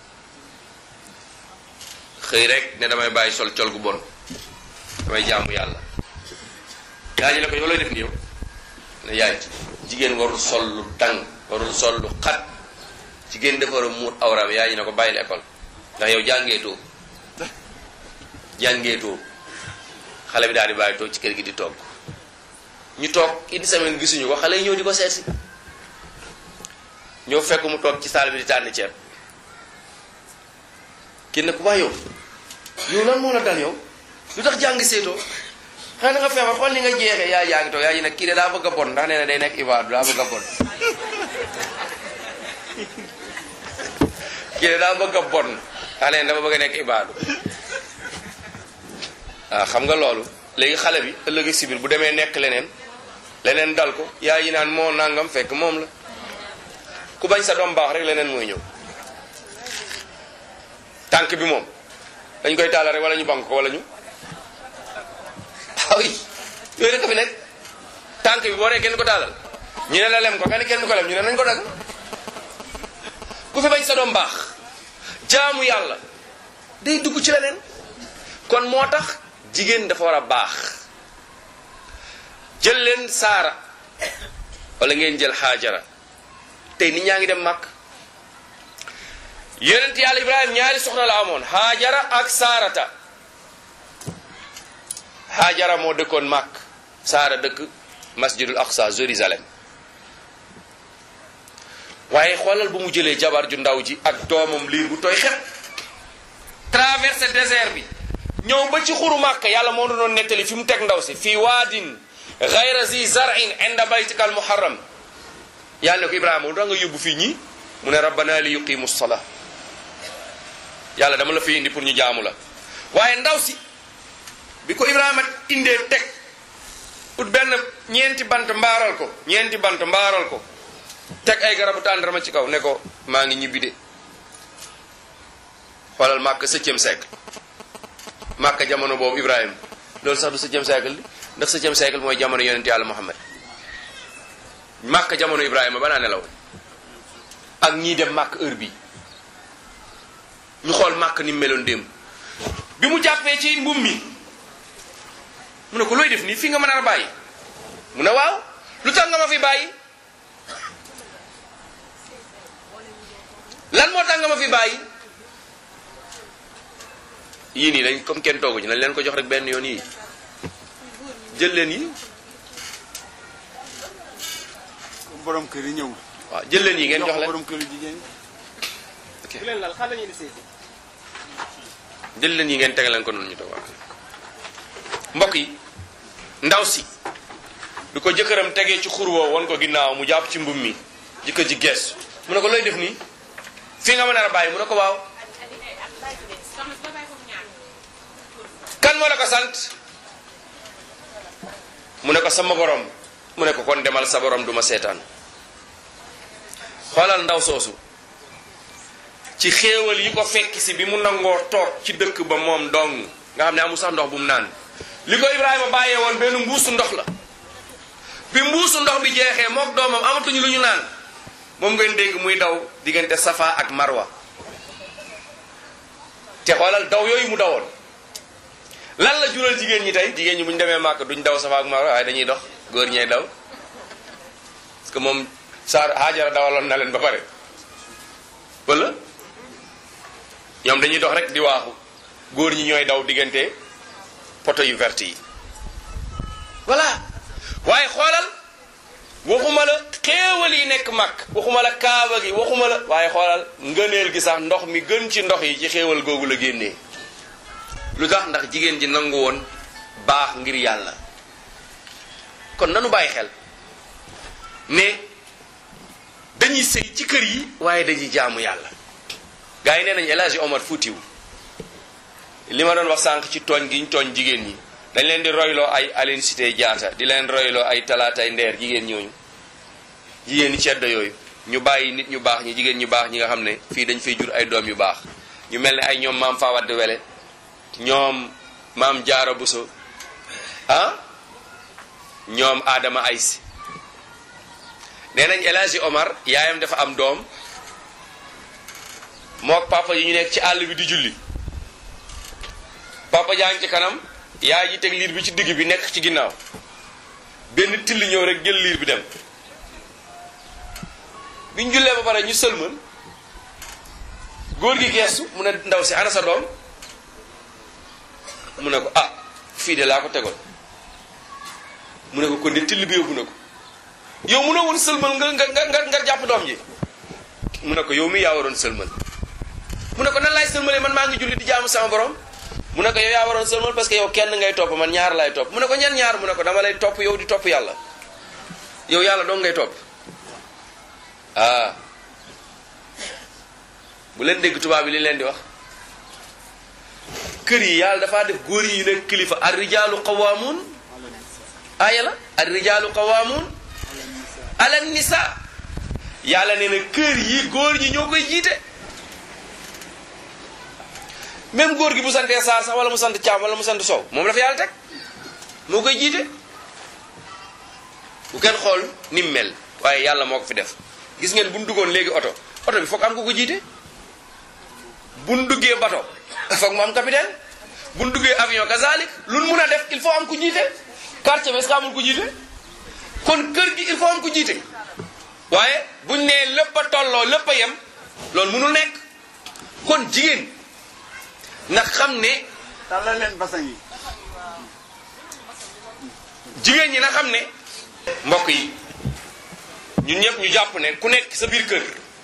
xëy rek ne damay bàyyi sol col gu bon damay jaamu yàlla yaa ji ne ko yow looy def ni yow ne yaay jigéen warul sol lu tàng warul sol lu xat jigéen dafa war a muur awraam yaa ji ne ko bàyyil école ndax yow jàngeetoo jàngeetoo xale bi daal di bàyyi toog ci kër gi di togg ñu toog une semaine gisuñu ko xale yi ñëw di ko seet si ñëw fekk mu toog ci saal bi di tànn ceeb kii ne ko waa yow yow lan moo la dal yow lu tax jàng seetoo xanaa da nga feebar xool ni nga jeexee yaa yaa ngi toog yaa ngi nag kii de daa bëgg a bon ndax nee na day nekk ibaadu daa bëgg a bon kii de daa bëgg a bon ndax nee na dafa bëgg a nekk ibaadu waaw xam nga loolu léegi xale bi ëllëg si biir bu demee nekk leneen leneen dal ko yaa yi naan moo nangam fekk moom la ku bañ sa doom baax rek leneen mooy ñëw tànk bi moom dañ koy taalal rek wala ñu bank ko wala ñu ah oui yooyu rek a fi nekk tànk bi boo dee kenn ko taalal ñu ne la lem ko nga ne kenn ko lem ñu ne nañ ko dagg ku fi bañ sa doom baax jaamu yàlla day dugg ci leneen kon moo tax jigéen dafa war a baax jël leen saara wala ngeen jël xaajara tey nit ñaa ngi dem màkk yonent yàlla ibrahima ñaari soxna la amoon haajara ak saarata haajara moo dëkkoon màkk saara dëkk masjidul aqsa jérusalem waaye xoolal bu mu jëlee jabar ju ndaw ji ak doomam liir bu tooy xepp traversé désert bi ñëw ba ci xuru màkk yàlla moo doon nettali fi mu teg ndaw si fii waadin gayra zi zarin inda baytika al muharram yàlla ne ko ibrahima lu tax nga yóbbu fii ñii mu ne rabbana li yuqimu salaa yàlla dama la fi indi pour ñu jaamu la waaye ndaw si bi ko ibrahima indee teg ut benn ñeenti bant mbaaral ko ñeenti bant mbaaral ko teg ay garabu tàndarma ci kaw ne ko maa ngi ñibbi de xoolal màkk septième siècle màkk jamono boobu ibrahima loolu sax du septième siècle li ndax septième siècle mooy jamono yonent yàlla muhammad màkk jamono ibrahima banaa nelaw ak ñii dem màkk heure bi ñu xool màkk ni mu meloon démb bi mu jàppee ci mbum mi mu ne ko looy def nii fii nga mën a bàyyi mu ne waaw lu tax nga ma fi bàyyi lan moo tax nga ma fi bàyyi yii nii dañ comme kenn toogu ci nañ leen ko jox rek benn yoon yii jël leen yi borom kër yi ñëw. waaw jël leen yi ngeen jox leen borom kër yi jigéen ok bu leen lal xale ñu di seeti jël leen yi ngeen tege leen ko noonu ñu toog waaw mbokk yi ndaw si du ko jëkkëram tegee ci xur woo won ko ginnaaw mu jàpp ci mbum mi jëkkër ji gees mu ne ko looy def nii fii nga mën a bàyyi mu ne ko waaw kan moo la ko sant mu ne ko sama borom mu ne ko kon demal sa borom duma seetaan xoolal ndaw soosu ci xéewal yi ko fekk si bi mu nangoo toog ci dëkk ba moom dong nga xam ne amul sax ndox bu mu naan li ko Ibrahima bàyyee woon benn mbuusu ndox la bi mbuusu ndox bi jeexee mook doomam amatuñu lu ñu naan moom ngeen dégg muy daw diggante Safa ak Marwa te xoolal daw yooyu mu dawoon lan la jural jigéen ñi tey jigéen ñi bu ñu demee màkk duñ daw Safa ak Marwa waaye dañuy dox góor ñee daw parce que moom Saar Haajara dawaloon na leen ba pare wala ñoom dañuy dox rek di waaxu góor ñi ñooy daw diggante poto yu vert yi voilà waaye xoolal waxuma la xéewal yi nekk màkk waxuma la kaaba gi waxuma la waaye xoolal ngëneel gi sax ndox mi gën ci ndox yi ci xéewal googu la génnee lu tax ndax jigéen ji nangu woon baax ngir yàlla kon nanu bàyyi xel ne dañuy sëy ci kër yi waaye dañuy jaamu yàlla gars yi nee nañu El Hadji Omar Foutiou li ma doon wax sànq ci tooñ gi ñu tooñ jigéen ñi dañ leen di royloo ay Aline Sitoé Diatta di leen royloo ay talaatay ndeer jigéen ñooñu jigéen ñi ceddo yooyu ñu bàyyi nit ñu baax ñi jigéen ñu baax ñi nga xam ne fii dañ fay jur ay doom yu baax ñu mel ne ay ñoom maam Fawade Wele ñoom maam Jaara Buso ah ñoom Adama Aysi nee nañ El Hadji Omar yaayam dafa am doom mook papa yi ñu nekk ci àll bi di julli papa jaa ngi ci kanam yaay ji teg liir bi ci digg bi nekk ci ginnaaw benn till ñëw rek jël liir bi dem biñ jullee ba pare ñu sëlmal góor gi geestu mu ne ndaw si ana sa doom mu ne ko ah fii de laa ko tegoon mu ne ko kon de till bi yóbbu na ko yow mu ne woon sëlmal nga nga nga nga jàpp doom ji mu ne ko yow mi yaa waroon sëlmal mu ne ko nan laay sëlmalee man maa ngi julli di jaamu sama borom mu ne ko yow yaa waroon sëlmal parce que yow kenn ngay topp man ñaar lay topp mu ne ko ñan ñaar mu ne ko dama lay topp yow di topp yàlla yow yàlla dong ngay topp ah bu leen dégg tubaab bi li leen di wax kër yi yàlla dafaa def góor yi nekk kilifa ar rijaalu qawaamun aaya la ar rijaalu qawaamun ala nisa yàlla nee na kër yi góor ñi ñoo koy jiite même góor gi bu santee saar sax wala mu sant caam wala mu sant sow moom la fa yàlla teg moo koy jiite bu kenn xool ni mu mel waaye yàlla moo ko fi def gis ngeen bu ñu duggoon léegi oto oto bi foog am ko ko jiite bu ñu duggee bato foog mu am capitaine bu ñu duggee avion kazalik lu ñu mun a def il faut am ku jiite quartier bi est-ce que amul ku jiite kon kër gi il faut am ku jiite waaye buñ nee lépp a tolloo lépp a yem loolu mënul nekk kon jigéen na xam ne tàllal leen basan yi jigéen ñi na xam ne mbokk yi ñun ñëpp ñu jàpp ne ku nekk sa biir kër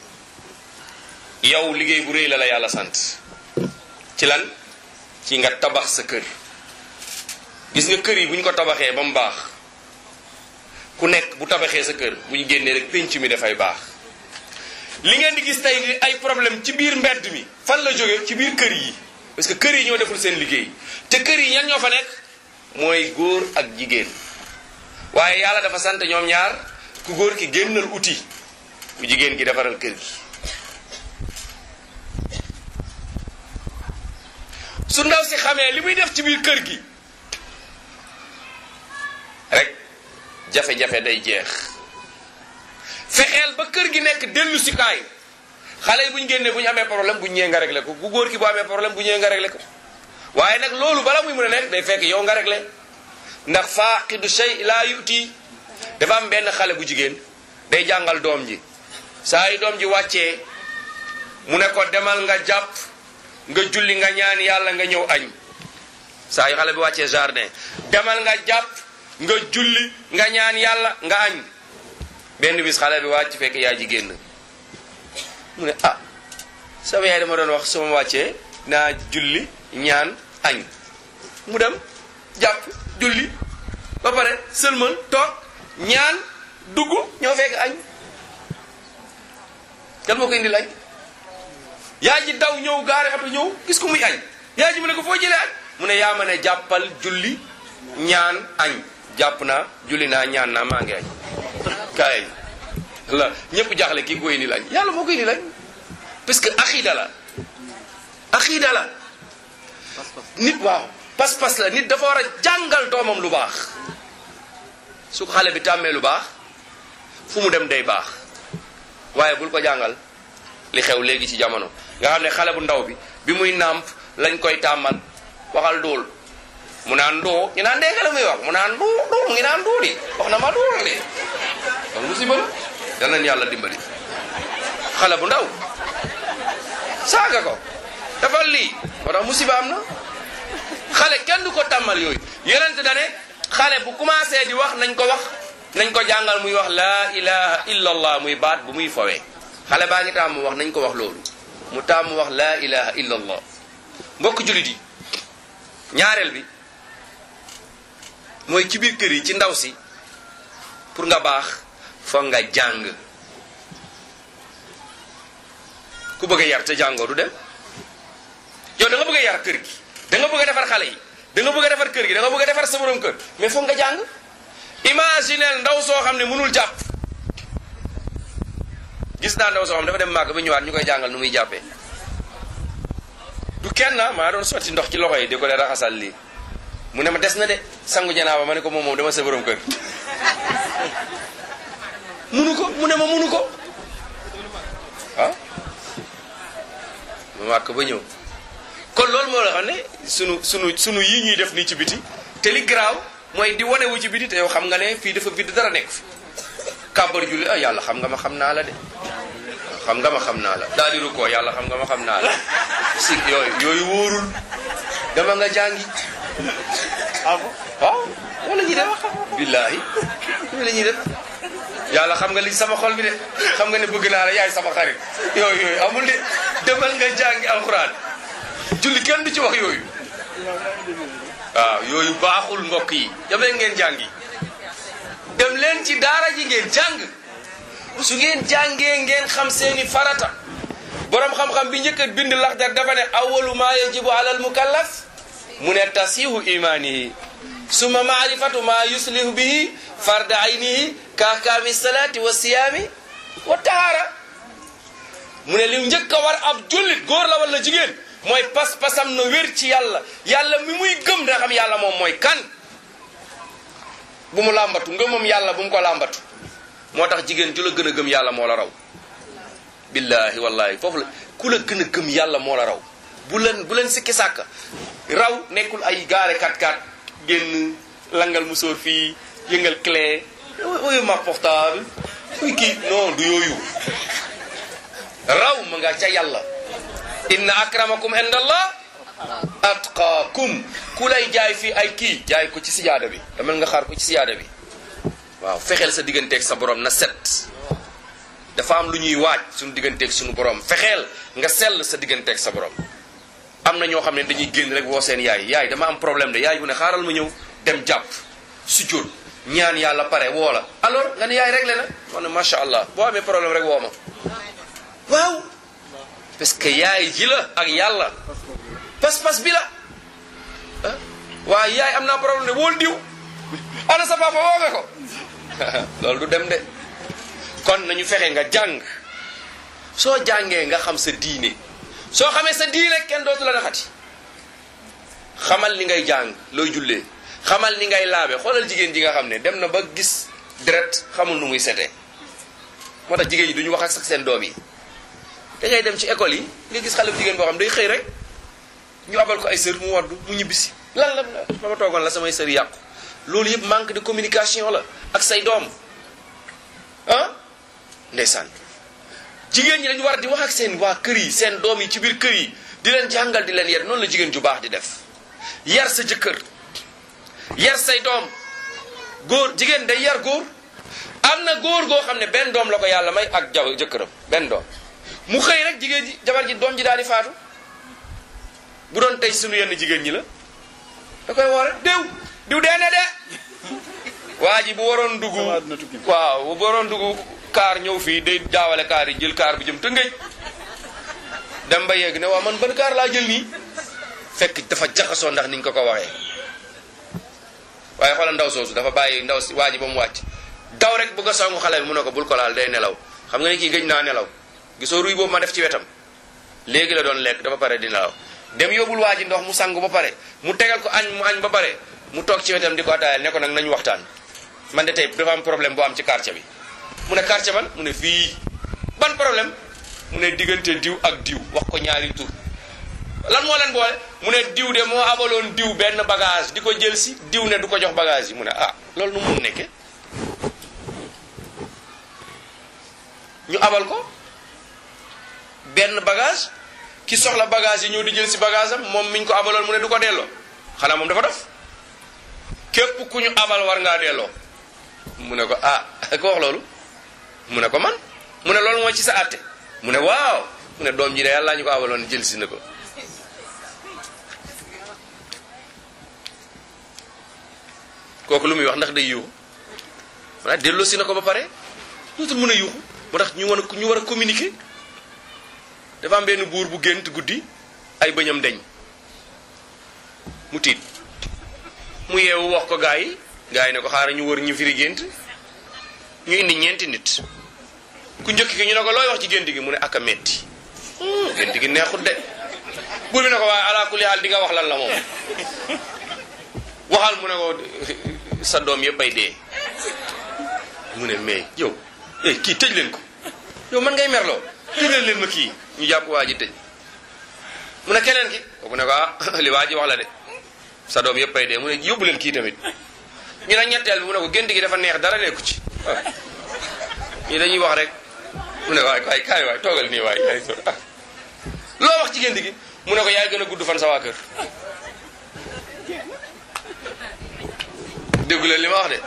yow liggéey bu rëy la la yàlla sant ci lan ci nga tabax sa kër gis nga kër yi bu ñu ko tabaxee ba mu baax ku nekk bu tabaxee sa kër bu ñu génnee rek pénc mi dafay baax li ngeen di gis tey ni ay problème ci biir mbedd mi fan la jógee ci biir kër yi parce que kër yi ñoo deful seen liggéey te kër yi ñan ñoo fa nekk mooy góor ak jigéen waaye yàlla dafa sant ñoom ñaar ku góor ki génnal uti ku jigéen ki defaral kër gi su ndaw si xamee li muy def ci biir kër gi rek jafe-jafe day jeex fexeel ba kër gi nekk dellu si kaay xale yi bu ñu génnee bu ñu amee problème bu ñu ñëwee nga réglé ko bu góor ki bu amee problème bu ñëwee nga réglé ko waaye nag loolu bala muy mën a nekk day fekk yow nga réglé ndax faaqidu shay laa yuti dafa am benn xale bu jigéen day jàngal doom ji saa yi doom ji wàccee mu ne ko demal nga jàpp nga julli nga ñaan yàlla nga ñëw añ saa yu xale bi wàccee jardin demal nga jàpp nga julli nga ñaan yàlla nga añ benn bis xale bi wàcc fekk yaa ji génn mu ne ah sama yaay dama doon wax sama wàccee naa julli ñaan añ mu dem jàpp julli ba pare sëlmal toog ñaan dugg ñoo fekk añ kan moo ko indi añ yaa ji daw ñëw gaare oto ñëw gis ko muy añ yaa ji mu ne ko foo jëlee añ mu ne yaa ma ne jàppal julli ñaan añ jàpp naa julli naa ñaan naa maa ngi añ kaay la ñëpp jaaxle kii koy indi lañ yàlla moo koy indi lañ parce que axiida la axiida la nit waaw pas-pas la nit dafa war a jàngal doomam lu baax su ko xale bi tàmmee lu baax fu mu dem day baax waaye bul ko jàngal li xew léegi ci jamono nga xam ne xale bu ndaw bi bi muy nàmp lañ koy tàmmal waxal dóol mu naan doo ñu naan dégg nga la muy wax mu naan doo doo mu ngi naan doo di wax na ma doo de donc musiba la yal nañu yàlla dimbali xale bu ndaw saaga ko defal lii moo tax musiba am na xale kenn du ko tàmmal yooyu yenente dane xale bu commencé di wax nañ ko wax nañ ko jàngal muy wax laa ilaha illa allah muy baat bu muy fowee xale baa ngi tàmm wax nañ ko wax loolu mu tàmm wax laa ilaha illa allah mbokk julit yi ñaareel bi mooy ci biir kër yi ci ndaw si pour nga baax foog nga jàng ku bëgg a yar te jàngoo du dem yow da nga bëgg a yar kër gi da nga bëgg a defar xale yi da nga bëgg a defar kër gi da nga bëgg a defar sa borom kër mais foog nga jàng imagineel ndaw soo xam ne mënul jàpp gis naa ndaw soo xam dafa dem màgg ba ñëwaat ñu koy jàngal nu muy jàppee du kenn maa doon sotti ndox ci loxo yi di ko de raxasal lii mu ne ma des na de sangu janaaba ma ne ko moom moom dama sa borom kër munu ko mu ne ma munu ko ah ma màkk ba ñëw kon loolu moo la xam ne sunu sunu sunu yii ñuy def nii ci biti te li garaaw mooy di wane wu ci biti te yow xam nga ne fii dafa bidd dara nekk fi kàbbar julli ah yàlla xam nga ma xam naa la de xam nga ma xam naa la daal di rukkoo yàlla xam nga ma xam naa la si yooyu yooyu wóorul dama nga jàngi ah bon waaw loolu la ñuy def billaahi loolu la ñuy def yàlla xam nga li sama xol bi de xam nga ne bëgg naa la yaay sama xarit yooyu yooyu amul de demal nga jàngi alxuraan julli kenn du ci wax yooyu waaw yooyu baaxul mbokk yi dem leen ngeen jàngi dem leen ci daara ji ngeen jàng su ngeen jàngee ngeen xam seeni farata borom xam-xam bi njëkk a bind laxdar dafa ne awalu ma yajibu alal mukallaf mu ne tasihu imanihi summa maarifatu ma yuslihu bihi farda aynihi kaakaami salaati wa siyaami wa tahaara mu ne li njëkk a war ab jullit góor la wala jigéen mooy pas-pasam na wér ci yàlla yàlla mi muy gëm da xam yàlla moom mooy kan bu mu làmbatu ngëmam yàlla bu mu ko làmbatu moo tax jigéen ju la gën a gëm yàlla moo la raw billahi wallahi foofu la ku la gën a gëm yàlla moo la raw bu leen bu leen sikki sàkk raw nekkul ay gaare kat kat génn langal musóor fii yëngal clé oyu ma portable uy kii non du yooyu raw ma nga ca yàlla inna akramakum indallah atqaakum ku lay jaay fii ay kii jaay ko ci sijaada bi damel nga xaar ko ci sijaada bi waaw fexeel sa digganteeg sa borom na set dafa am lu ñuy waaj suñu digganteeg suñu borom fexeel nga sell sa digganteeg sa borom am na ñoo xam ne dañuy génn rek woo seen yaay yaay dama am problème de yaay bu ne xaaral ma ñëw dem jàpp su jóot ñaan yàlla pare woo la alors nga ne yaay réglé na ma ne macha allah boo amee problème rek woo ma waaw parce que yaay ji la ak yàlla pas-pas bi la ah waaye yaay am naa problème de wóol diw ana sa papa woo nga ko loolu du dem de kon nañu fexe nga jàng soo jàngee nga xam sa diine soo xamee sa diine kenn dootu la naxati xamal ni ngay jàng looy jullee xamal ni ngay laabe xoolal jigéen ji nga xam ne dem na ba gis deret xamul nu muy setee moo tax jigéen ñi duñu wax ak sax seen doom yi da ngay dem ci école yi nga gis xale bu jigéen boo xam day xëy rek ñu abal ko ay sër mu waddu mu ñibbisi lan la ba ma toogoon la samay sër yàqu loolu yëpp manque de communication la ak say doom ah ndeysaan jigéen ñi dañu war di wax ak seen waa kër yi seen doom yi ci biir kër yi di leen jàngal di leen yar noonu la jigéen ju baax di def yar sa jëkkër yar say doom góor jigéen day yar góor am na góor goo xam ne benn doom la ko yàlla may ak jaw jëkkëram benn doom mu xëy rek jigéen ji jabar ji doom ji daal di faatu bu doon tey sunu yenn jigéen ñi la da koy woo rek diw diw dee na de waa ji bu waroon dugg Sama àdduna tukki. waaw bu waroon dugg kaar ñëw fii day jaawale kaar yi jël kaar bu jëm tëngëj dem ba yegg ne waaw man ban kaar laa jël nii fekk dafa jaxasoo ndax niñ ko ko waxee waaye xoolal ndaw soosu dafa bàyyi ndaw si waa ji ba mu wàcc daw rek bëgg a songu xale bi mu ne ko bul ko laal day nelaw xam nga ni kii gëj naa nelaw gisoo ruy boobu ma def ci wetam léegi la doon lekk dafa pare di nelaw dem yóbbul waa ji ndox mu sangu ba pare mu tegal ko añ mu añ ba pare mu toog ci wetam di ko ataayal ne ko nag nañu waxtaan man de tey dafa am problème bu am ci quartier bi mu ne quartier ban mu ne fii ban problème mu ne diggante diw ak diw wax ko ñaari tur lan moo leen boole mu ne diw de moo abaloon diw benn bagage di ko jël si diw ne du ko jox bagage yi mu ne ah loolu nu mu mun nekke ñu abal ko benn bagage ki soxla bagage yi ñëw di jël si bagage am moom miñ ko abaloon mu ne du ko delloo xanaa moom dafa def képp ku ñu abal war ngaa delloo mu ne ko ah ko wax loolu mu ne ko man mu ne loolu moo ci sa àtte mu ne waaw mu ne doom ji de yàlla ñu ko abaloon jël si na ko kooku lu muy wax ndax day yuuxu maanaam delloo si na ko ba pare dootul mën a yuuxu moo tax ñu war a ñu war a communiquer dafa am benn buur bu gént guddi ay bëñam deñ mu tiit mu yeewu wax ko gaa yi gaa yi ne ko xaaral ñu wër ñu firi gént ñu indi ñeenti nit ku njëkk ki ñu ne ko looy wax ci gént gi mu ne ak a metti Hmm, gént gi neexut de buur bi ne ko waaye ala kulli haal di nga wax lan la moom waxal mu ne ko sa doom yëpp ay dee mu ne mais yow eh kii tëj leen ko yow man ngay merloo tëj leen leen ma kii ñu jàpp waa ji tëj mu ne keneen ki kooku ne ko ah li waa ji wax la de sa doom yëpp ay dee mu ne yóbbu leen kii tamit ñu ne ñetteel bi mu ne ko gént gi dafa neex dara nekku ci ah ñii dañuy wax rek mu ne waay waay kaay waay toogal nii waay yaay so ah loo wax ci gént gi mu ne ko yaay gën a gudd fan sa waa kër déggu leen li ma wax de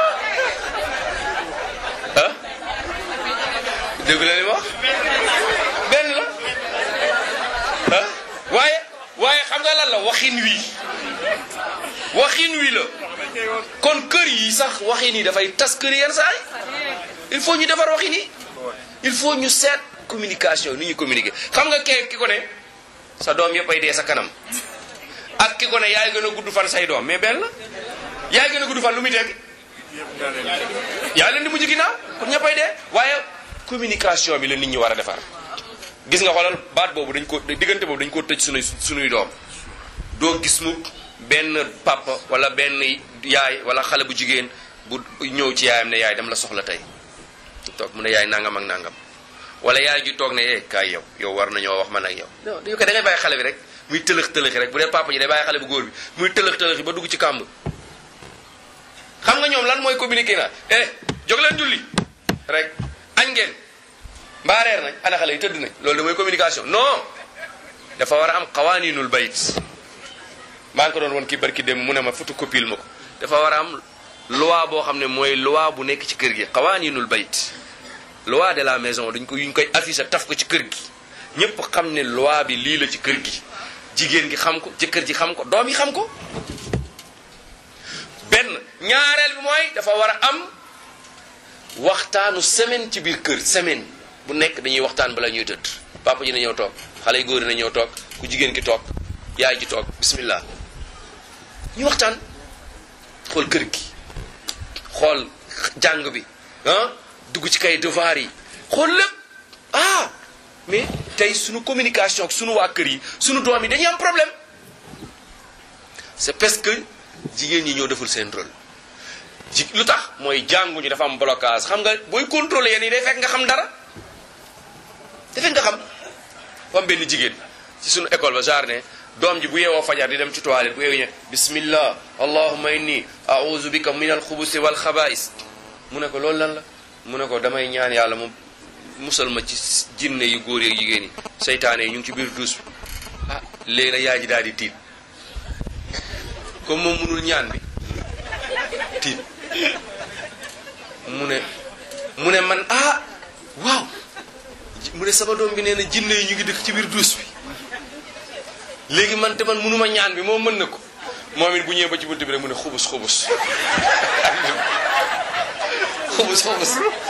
ah déggu leen li ma wax benn la ah waaye waaye xam nga lan la waxin wi waxin wi la kon kër yi sax waxin yi dafay tas kër yi yenn saa yi il faut ñu defar waxin yi il faut ñu seet communication ni ñu communiquer xam nga kee ki ko ne sa doom yëpp ay dee sa kanam ak ki ko ne yaay gën a gudd fan say doom mais benn la yaay gën a gudd fan lu muy tekki yaa leen di mujj ginnaaw kon ñëppay dee waaye communication bi la nit ñi war a defar gis nga xoolal baat boobu dañ ko diggante boobu dañ ko tëj sunuy sunuy doom doo gis mu benn papa wala benn yaay wala xale bu jigéen bu ñëw ci yaayam ne yaay dama la soxla tey toog mu ne yaay nangam ak nangam wala yaay ju toog ne eh kaay yow yow war nañoo wax man ak yow non dañu ko da ngay bàyyi xale bi rek muy tëlëx tëlëxi rek bu dee papa ji day bàyyi xale bu góor bi muy tëlëx tëlëxi ba dugg ci kàmb xam nga ñoom lan mooy communiquer na eh jóg leen julli rek añ ngeen mbaa reer nañ ana xale yi tëdd nañ loolu da mooy communication non dafa war a am qawaninul bayt maa ngi ko doon woon kii barki dem mu ne ma photocopie ma ko dafa war a am loi boo xam ne mooy loi bu nekk ci kër gi qawaninul bayt loi de la maison dañ ko yuñ koy affiché taf ko ci kër gi ñëpp xam ne loi bi lii la ci kër gi jigéen gi xam ko jëkkër ji xam ko doom yi xam ko benn ñaareel bi mooy dafa war a am waxtaanu semaine ci biir kër semaine bu nekk dañuy waxtaan bala ñuy tëdd papa ji na ñëw toog xale yu góor yi na ñëw toog ku jigéen ki toog yaay ji toog bismillah ñu waxtaan xool kër gi xool jàng bi ah dugg ci kay devoir yi xool lépp ah mais tey sunu communication ak sunu waa kër yi sunu doom yi dañuy am problème c'est parce que jigéen ñi ñoo deful seen rôle ji lu tax mooy jànguñu dafa am blocage xam nga booy contrôler yéen yi day fekk nga xam dara day fekk nga xam fa am benn jigéen ci sunu école ba jardin doom ji bu yeewoo fajar di dem ci toilette bu yeewu ñe bismillah allahumma inni a'udhu bika min alxubusi wal xabaa'is mu ne ko loolu lan la mu ne ko damay ñaan yàlla mu musal ma ci jinne yu góor yeeg jigéen yi seytaane yi ñu ngi ci biir duus bi ah léegi nag yaay ji daal di tiit comme moom mënul ñaan bi tiit mu ne mu ne man ah waaw mu ne sama doom bi nee na jinne yi ñu ngi dëkk ci biir duus bi léegi man te man mënuma ñaan bi moom mën na ko moom it bu ñëwee ba ci bunt bi rek mu ne xubus xubus xubus xubus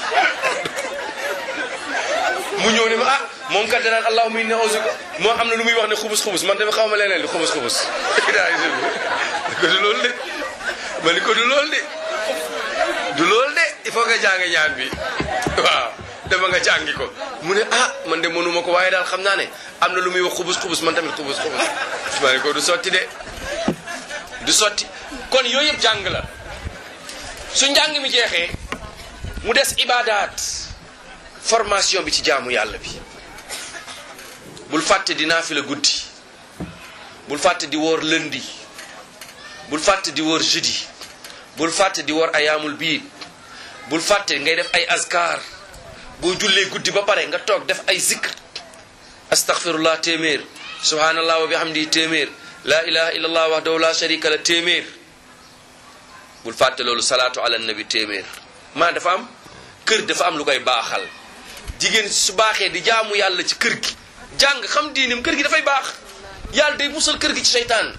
mu ñëw ne ma ah moom kat danaan allahumma inni a'udhu moo am na lu muy wax ne xubus xubus man tamit xaw ma leneen li xubus xubus ko du loolu de ma ni ko du loolu de du loolu de il faut nga jàng ñaan bi waaw dama nga jàngi ko mu ne ah man de mënuma ko waaye daal xam naa ne am na lu muy wax xubus xubus man tamit xubus xubus ma ne ko du sotti de du sotti kon yooyu yëpp jàng la su njàng mi jeexee mu des ibadaat formation bi ci jaamu yàlla bi bul fàtte di naafila guddi bul fàtte di woor lundi bul fàtte di woor jeudi bul fàtte di woor ayaamul biid bul fàtte ngay def ay azkar boo jullee guddi ba pare nga toog def ay zikr astaghfirullah téeméer subhanallah wa bihamdi téeméer la ilaha illallah wahdahu la sharika la téeméer bul fàtte loolu salaatu ala nabi téeméer maa dafa am kër dafa am lu koy baaxal jigéen su baaxee di jaamu yàlla ci kër gi jàng xam diinim kër gi dafay baax yàlla day musal kër gi ci seytaan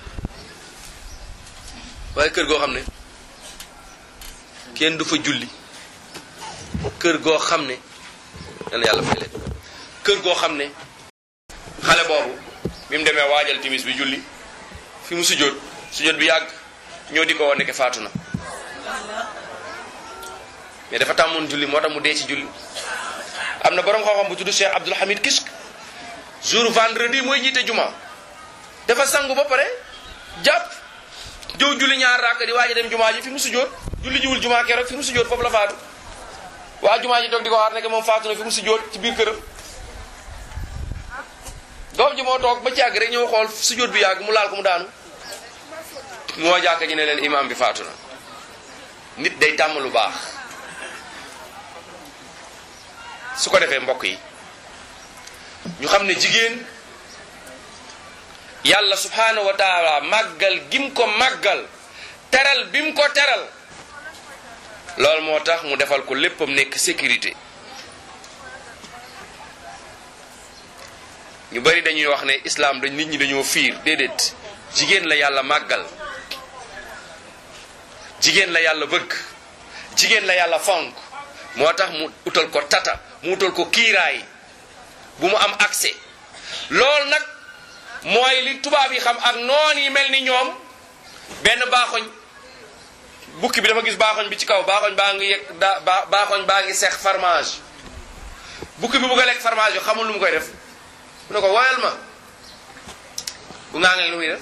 waaye kër goo xam ne kenn du fa julli kër goo xam ne dana yàlla fay leen kër goo xam ne xale boobu bi mu demee waajal timis bi julli fi mu sujjóot sujjóot bi yàgg ñoo di ko woon nekk faatu na mais dafa tàmmoon julli moo tax mu dee ci julli am na borom xam-xam bu tudd Cheikh Abdul Hamid Kishk jour vendredi mooy jiite juma dafa sangu ba pare jàpp jëw julli ñaar rakk di waaj a dem jumaa ji fi mu sujjóot julli jiwul jumaa keroog fi mu sujjóot foofu la faatu waa jumaa ji toog di ko xaar nekk moom faatu na fi mu sujjóot ci biir këram doom ji moo toog ba ci yàgg rek ñëw xool sujjóot bi yàgg mu laal ko mu daanu moo jàkk ji ne leen imaam bi faatu na nit day tàmm lu baax su ko defee mbokk yi ñu xam ne jigéen yàlla subhaanahu wa taala màggal gim ko màggal teral bim ko teral loolu moo tax mu defal ko léppam nekk sécurité ñu bari dañuy wax ne islam dañ nit ñi dañoo fiir déedéet jigéen la yàlla màggal jigéen la yàlla bëgg jigéen la yàlla fonk moo tax mu utal ko tata mu utal ko kiiraay bu mu am accès loolu nag mooy li tubaab yi xam ak noon yi mel ni ñoom benn baaxoñ bukki bi dafa gis baaxoñ bi ci kaw baaxoñ baa ngi yegg da ba baaxoñ baa ngi seex fromage bukki bi bugg a lekk fromage bi xamul lu mu koy def mu ne ko woyal ma bu ngaa ngee lu muy def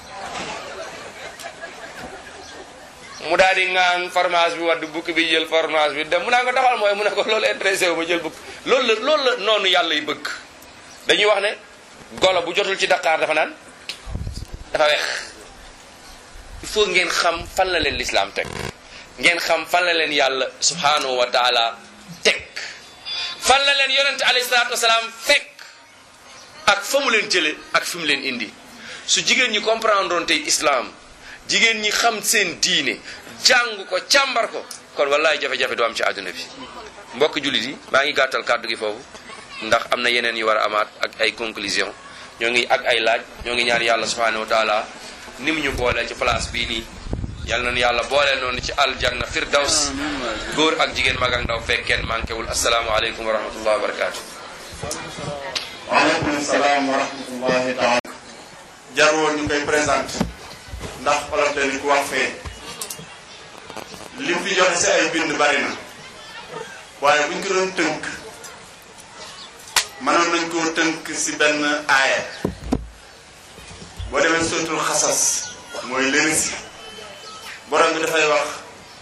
mu daal di ŋaan fromage bi wadd bukki bi jël fromage bi dem mu naa ko taxal mooy mu ne ko loolu intéressé wu ma jël bukki loolu la loolu la noonu yàlla yi bëgg dañuy wax ne golo bu jotul ci Dakar dafa naan dafa weex il faut ngeen xam fan la leen lislaam teg ngeen xam fan la leen yàlla subhanahu wa taala teg fan la leen yonente alayhi salaatu wasalaam fekk ak fa mu leen jële ak fi mu leen indi su jigéen ñi comprendre oon tey islam jigéen ñi xam seen diine jàng ko càmbar ko kon wallaay jafe-jafe du am ci àdduna bi mbokk jullit yi maa ngi gàttal kàddu gi foofu ndax am na yeneen yu war a amaat ak ay conclusion ñoo ngi ak ay laaj ñoo ngi ñaan yàlla subhanahu wa taala ni mu ñu booleel ci place bii nii yal nañu yàlla booleel noonu ci aljanna firdaws góor ak jigéen mag ak ndaw fekkeen manquéwul asalaamualeykum wa rahmatullah wa barakatu waaleykum salaam wa rahmatullahi taala jarwoon ñu koy présenté ndax olof dañu ko wax fee lim fi joxe si ay bind bari na waaye buñ ko doon tënk mënoon nañ koo tënk si benn aaya boo demee sootul xasas mooy lënisi borom bi dafay wax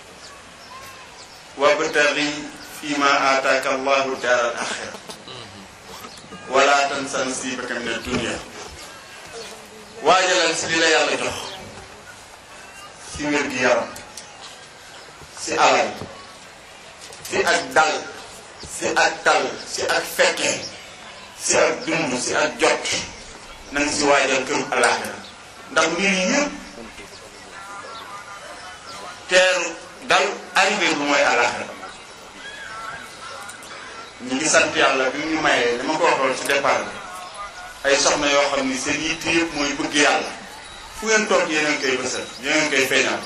wabtaghi fi ma aataaka allahu daaral axira wala tansa nasibaka min ad-dunya waajalal si li la yàlla jox si wér gi yaram si alal si ak dal si ak dal si ak fekke si ak dund si ak jot na nga si waajal këru alaaxira ndax mbir yi yëpp teeru dal arrivé bu mooy alaaxira ñu ngi sant yàlla bi ñu mayee dama ko waxoon ci départ bi ay soxna yoo xam ni seen yitte yëpp mooy bëgg yàlla fu ngeen toog yéen a ngi koy bësal yéen a ngi koy feeñal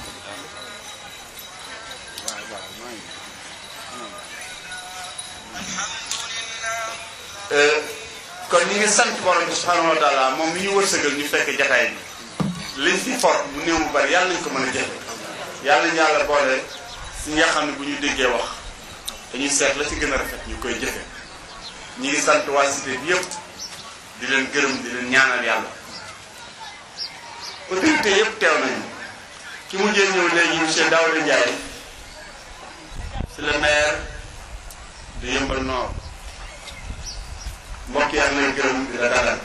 kon ñu ngi sant borom bi subhanahu wa taala moom mi ñu wërsëgal ñu fekk jataay bi liñ fi for bu néew bu bari yàlla nañ ko mën a jëfe yàlla nañu yàlla boole si nga xam ne bu ñu déggee wax dañuy seet la ci gën a rafet ñu koy jëfe ñi ngi sant waa cité bi yëpp di leen gërëm di leen ñaanal yàlla autorité yëpp teew nañu ki mujjee ñëw léegi monsieur Daouda Ndiaye c'est le maire de Yeumbeul Nord mbokk yaa ngi lay gërëm di la dalal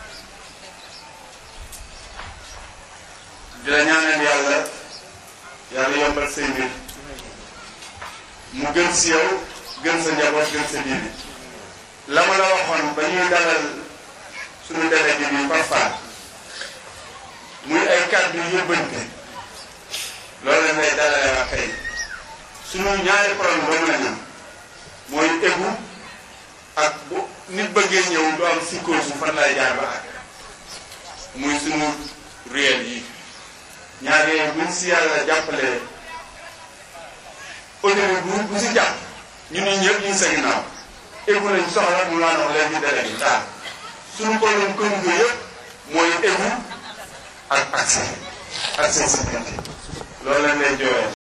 di la ñaanal yàlla yàlla yombal say mbir mu gën si yow gën sa njaboot gën sa diine la ma la waxoon ba ñuy dalal suñu délégué bi parfois muy ay kàddu yóbbante loolu lañ lay dalalee wax tey suñu ñaari problème doo mën a ñam mooy égu ak bu nit bëggee ñëw du am psychose fan lay jaar ba ak muy suñu réel yi ñaar yooyu buñ si yàlla jàppalee autorité bu bu si jàpp ñun ñi ñëpp ñu ngi sa ginnaaw égu lañ soxla mu laa nox léegi délégué taal suñu problème communauté yëpp mooy égu ak accès accès si loolu lañ lay jooyee